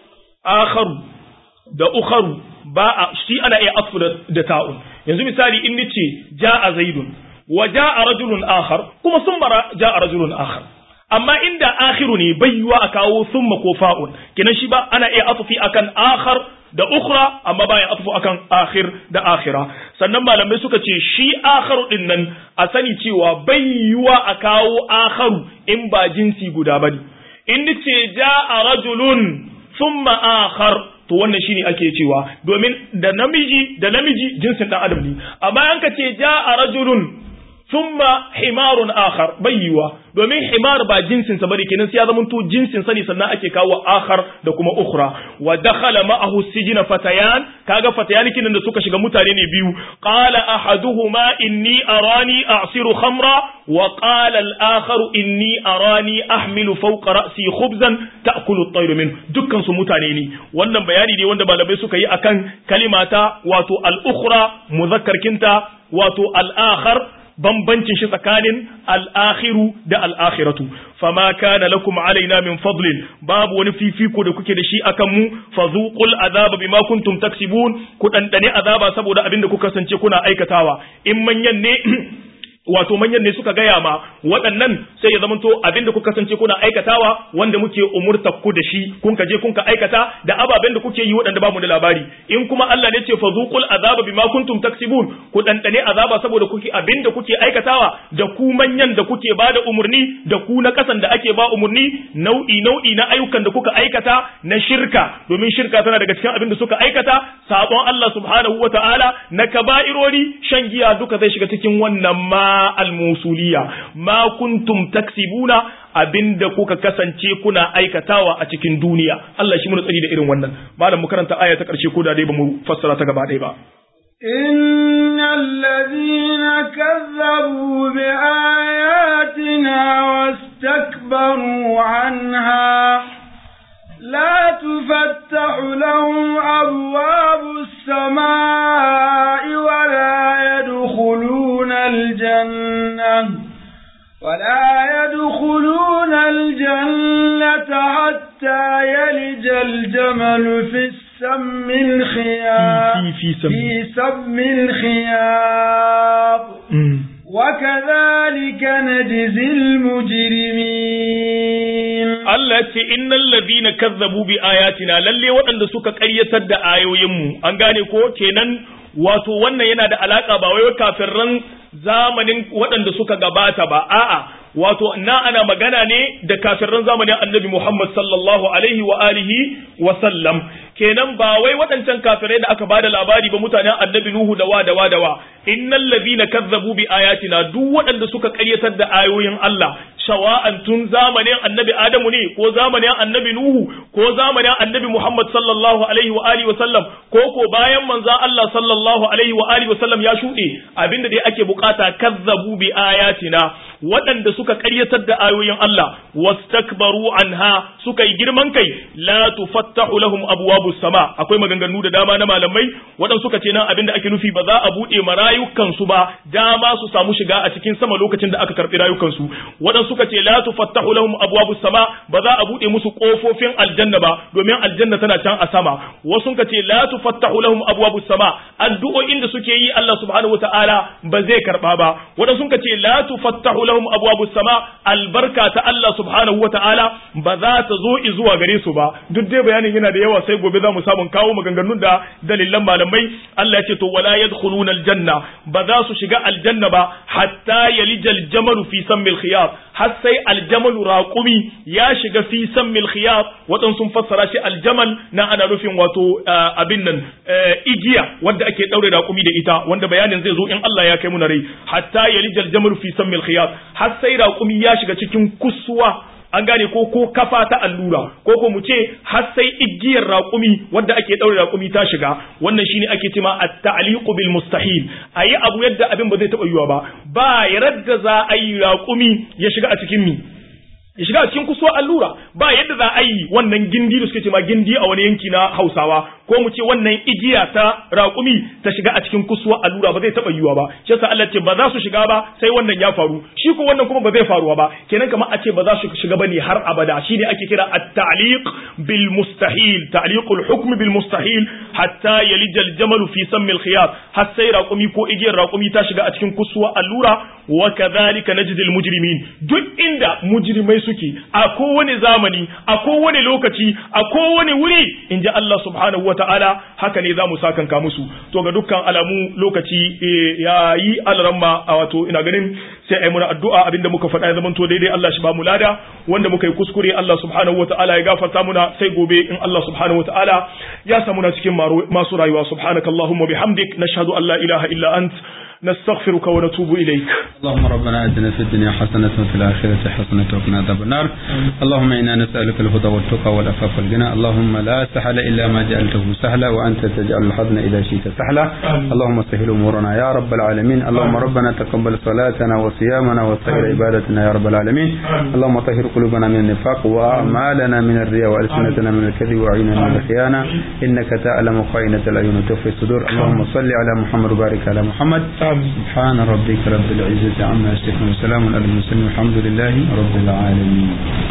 akharu da ukharu ba a shi ana iya asfu da ta'un yanzu misali in nace ja'a zaidun wa ja'a rajulun akhar kuma sun bara ja'a rajulun akhar amma inda akhiru ne bai yiwa a kawo summa ko fa'un kenan shi ba ana iya asfi akan akhar da ukhra amma baya asfu akan akhir da akhira sannan malamai suka ce shi akharu din nan a sani cewa bai yiwa a kawo akharu in ba jinsi guda bane in nace ja'a rajulun thumma akhar to wannan shine ake cewa domin da namiji da namiji jinsin dan adam ne amma an ka ce ja'a rajulun thumma himarun akhar bayyiwa domin himar ba jinsin sa bane kenan sai ya zama to jinsin sa ne sannan ake kawo akhar da kuma ukhra wa dakhala ma'ahu sijina fatayan kaga fatayan kinan da suka shiga mutane ne biyu qala ahaduhuma inni arani a'siru khamra wa qala al-akhar inni arani ahmilu fawqa ra'si khubzan ta'kulu at-tayr min dukkan su mutane ne wannan bayani ne wanda malamai suka yi akan kalimata wato al-ukhra muzakkar kinta wato al-akhar bambancin shi tsakanin al'akhiru da al'akhiratu fama kana lakum alaina min fadlin babu wani fifiko da kuke da shi akan mu fazuqul azaba bima kuntum taksibun ku dandane azaba saboda abin da kuka kasance kuna aikatawa in manyan ne wato manyan ne suka gaya ma waɗannan sai ya zamanto abinda kuka kasance kuna aikatawa wanda muke umurta ku da shi kun ka je kun ka aikata da ababen da kuke yi waɗanda ba mu da labari in kuma Allah ne ce fazuqul azaba bima kuntum taksibun ku dandane azaba saboda kuke abinda kuke aikatawa da ku manyan da kuke ba da umurni da ku na kasan da ake ba umurni nau'i nau'i na ayyukan da kuka aikata na shirka domin shirka tana daga cikin abin da suka aikata sabon Allah subhanahu wataala na kaba'irori shan giya duka zai shiga cikin wannan ma al-musuliya ma kuntum taksibuna abinda kuka kasance kuna aikatawa a cikin duniya Allah shi mun tsari da irin wannan malam mu karanta aya ta karshe ko da dai bamu fassara ta gaba ɗaya ba إن الذين كذبوا بآياتنا واستكبروا عنها لا تفتح لهم أبواب السماء ولا يدخلون الجنة ولا يدخلون الجنة حتى يلج الجمل في السم الخياط في في سم في سم الخياط وكذلك نجزي المجرمين Allah ce innal ladina kazzabu bi ayatina lalle waɗanda suka ƙaryatar da ayoyinmu an gane ko kenan wato wannan yana da alaka ba wai kafirran zamanin waɗanda suka gabata ba a'a wato na ana magana ne da kafirran zamanin annabi Muhammad sallallahu alaihi wa alihi wa sallam kenan ba wai waɗancan kafirai da aka bada labari ba mutanen annabi Nuhu da wa da wa da wa innal ladhina kazzabu bi ayatina duk waɗanda suka ƙaryatar da ayoyin Allah shawa'an tun zamanin annabi Adamu ne ko zamanin annabi Nuhu ko zamanin annabi Muhammad sallallahu alaihi wa alihi wa sallam ko ko bayan manzon Allah sallallahu alaihi wa alihi wa sallam ya shuɗe abinda dai ake bukata kazzabu bi ayatina waɗanda suka ƙaryatar da ayoyin Allah wastakbaru anha suka yi girman kai la tufattahu lahum abwabus sama akwai maganganu da dama na malamai waɗanda suka ce nan abinda ake nufi ba za a buɗe ma rayukansu ba dama su samu shiga a cikin sama lokacin da aka karɓi rayukansu waɗanda suka ce la tufattahu lahum abwabus sama ba za a buɗe musu ƙofofin aljanna ba domin aljanna tana can a sama wasu suka ce la tufattahu lahum abwabus sama addu'o'in da suke yi Allah subhanahu wataala ba zai karɓa ba waɗanda suka ce la tufattahu lahum abwabus sama albarka ta Allah subhanahu wataala ba za ta zo zuwa gare su ba duk dai bayanin yana da yawa sai gobe za mu samu kawo maganganun da dalilan malamai Allah ya ce to wala yadkhuluna aljanna ba za su shiga aljanna ba hatta yalijal jamalu fi sammil khiyat har sai aljamalu raqumi ya shiga fi sammil khiyat wadan sun fassara shi aljamal na ana nufin wato abin nan igiya wanda ake daure raqumi da ita wanda bayanin zai zo in Allah ya kai mu na rai hatta yalijal jamalu fi sammil khiyat har sai raqumi ya shiga cikin kusuwa an gane ko ko kafa ta allura ko ko mu ce har sai igiyar raƙumi wadda ake ɗaure raƙumi ta shiga wannan shine ake cewa at-ta'liqu bil mustahil ayi abu yadda abin ba zai taɓa yiwa ba ba yadda za a yi raƙumi ya shiga a cikin mi ya shiga a cikin kusuwar allura ba yadda za a yi wannan gindi da suke ce ma gindi a wani yanki na hausawa ko mu ce wannan igiya ta raƙumi ta shiga a cikin kusuwar allura ba zai taɓa yiwa ba shi yasa Allah ce ba za su shiga ba sai wannan ya faru shi ko wannan kuma ba zai faruwa ba kenan kamar a ce ba za su shiga bane har abada shine ake kira at-ta'liq bil mustahil ta'liqul hukm bil mustahil hatta yalija al-jamal fi sammi al-khiyat har sai raƙumi ko igiyar raƙumi ta shiga a cikin kusuwar allura wa kadhalika najzi al-mujrimin duk inda mujrimai suke a kowane zamani a kowane lokaci a kowane wuri in ji Allah subhanahu wata'ala haka ne za mu sakanka musu to ga dukkan alamu lokaci ya yi alramma a wato ina ganin sai ai muna addu'a abinda muka faɗa ya zamanto daidai Allah shi ba mu lada wanda muka yi kuskure Allah subhanahu wata'ala ya gafarta muna sai gobe in Allah subhanahu wata'ala ya samu na cikin masu rayuwa subhanakallahumma bihamdik nashhadu an la ilaha illa ant نستغفرك ونتوب إليك اللهم ربنا آتنا في الدنيا حسنة وفي الآخرة حسنة وقنا عذاب النار اللهم إنا نسألك الهدى والتقى والعفاف والغنى اللهم لا سهل إلا ما جعلته سهلا وأنت تجعل الحزن إذا شئت سهلا اللهم سهل أمورنا يا رب العالمين اللهم ربنا تقبل صلاتنا وصيامنا وسائر عبادتنا يا رب العالمين اللهم طهر قلوبنا من النفاق وأعمالنا من الرياء وألسنتنا من الكذب وعيننا من الخيانة إنك تعلم خائنة العيون وتخفي الصدور اللهم صل على محمد وبارك على محمد سبحان ربك رب العزة عما يصفون وسلام على المرسلين والحمد لله رب العالمين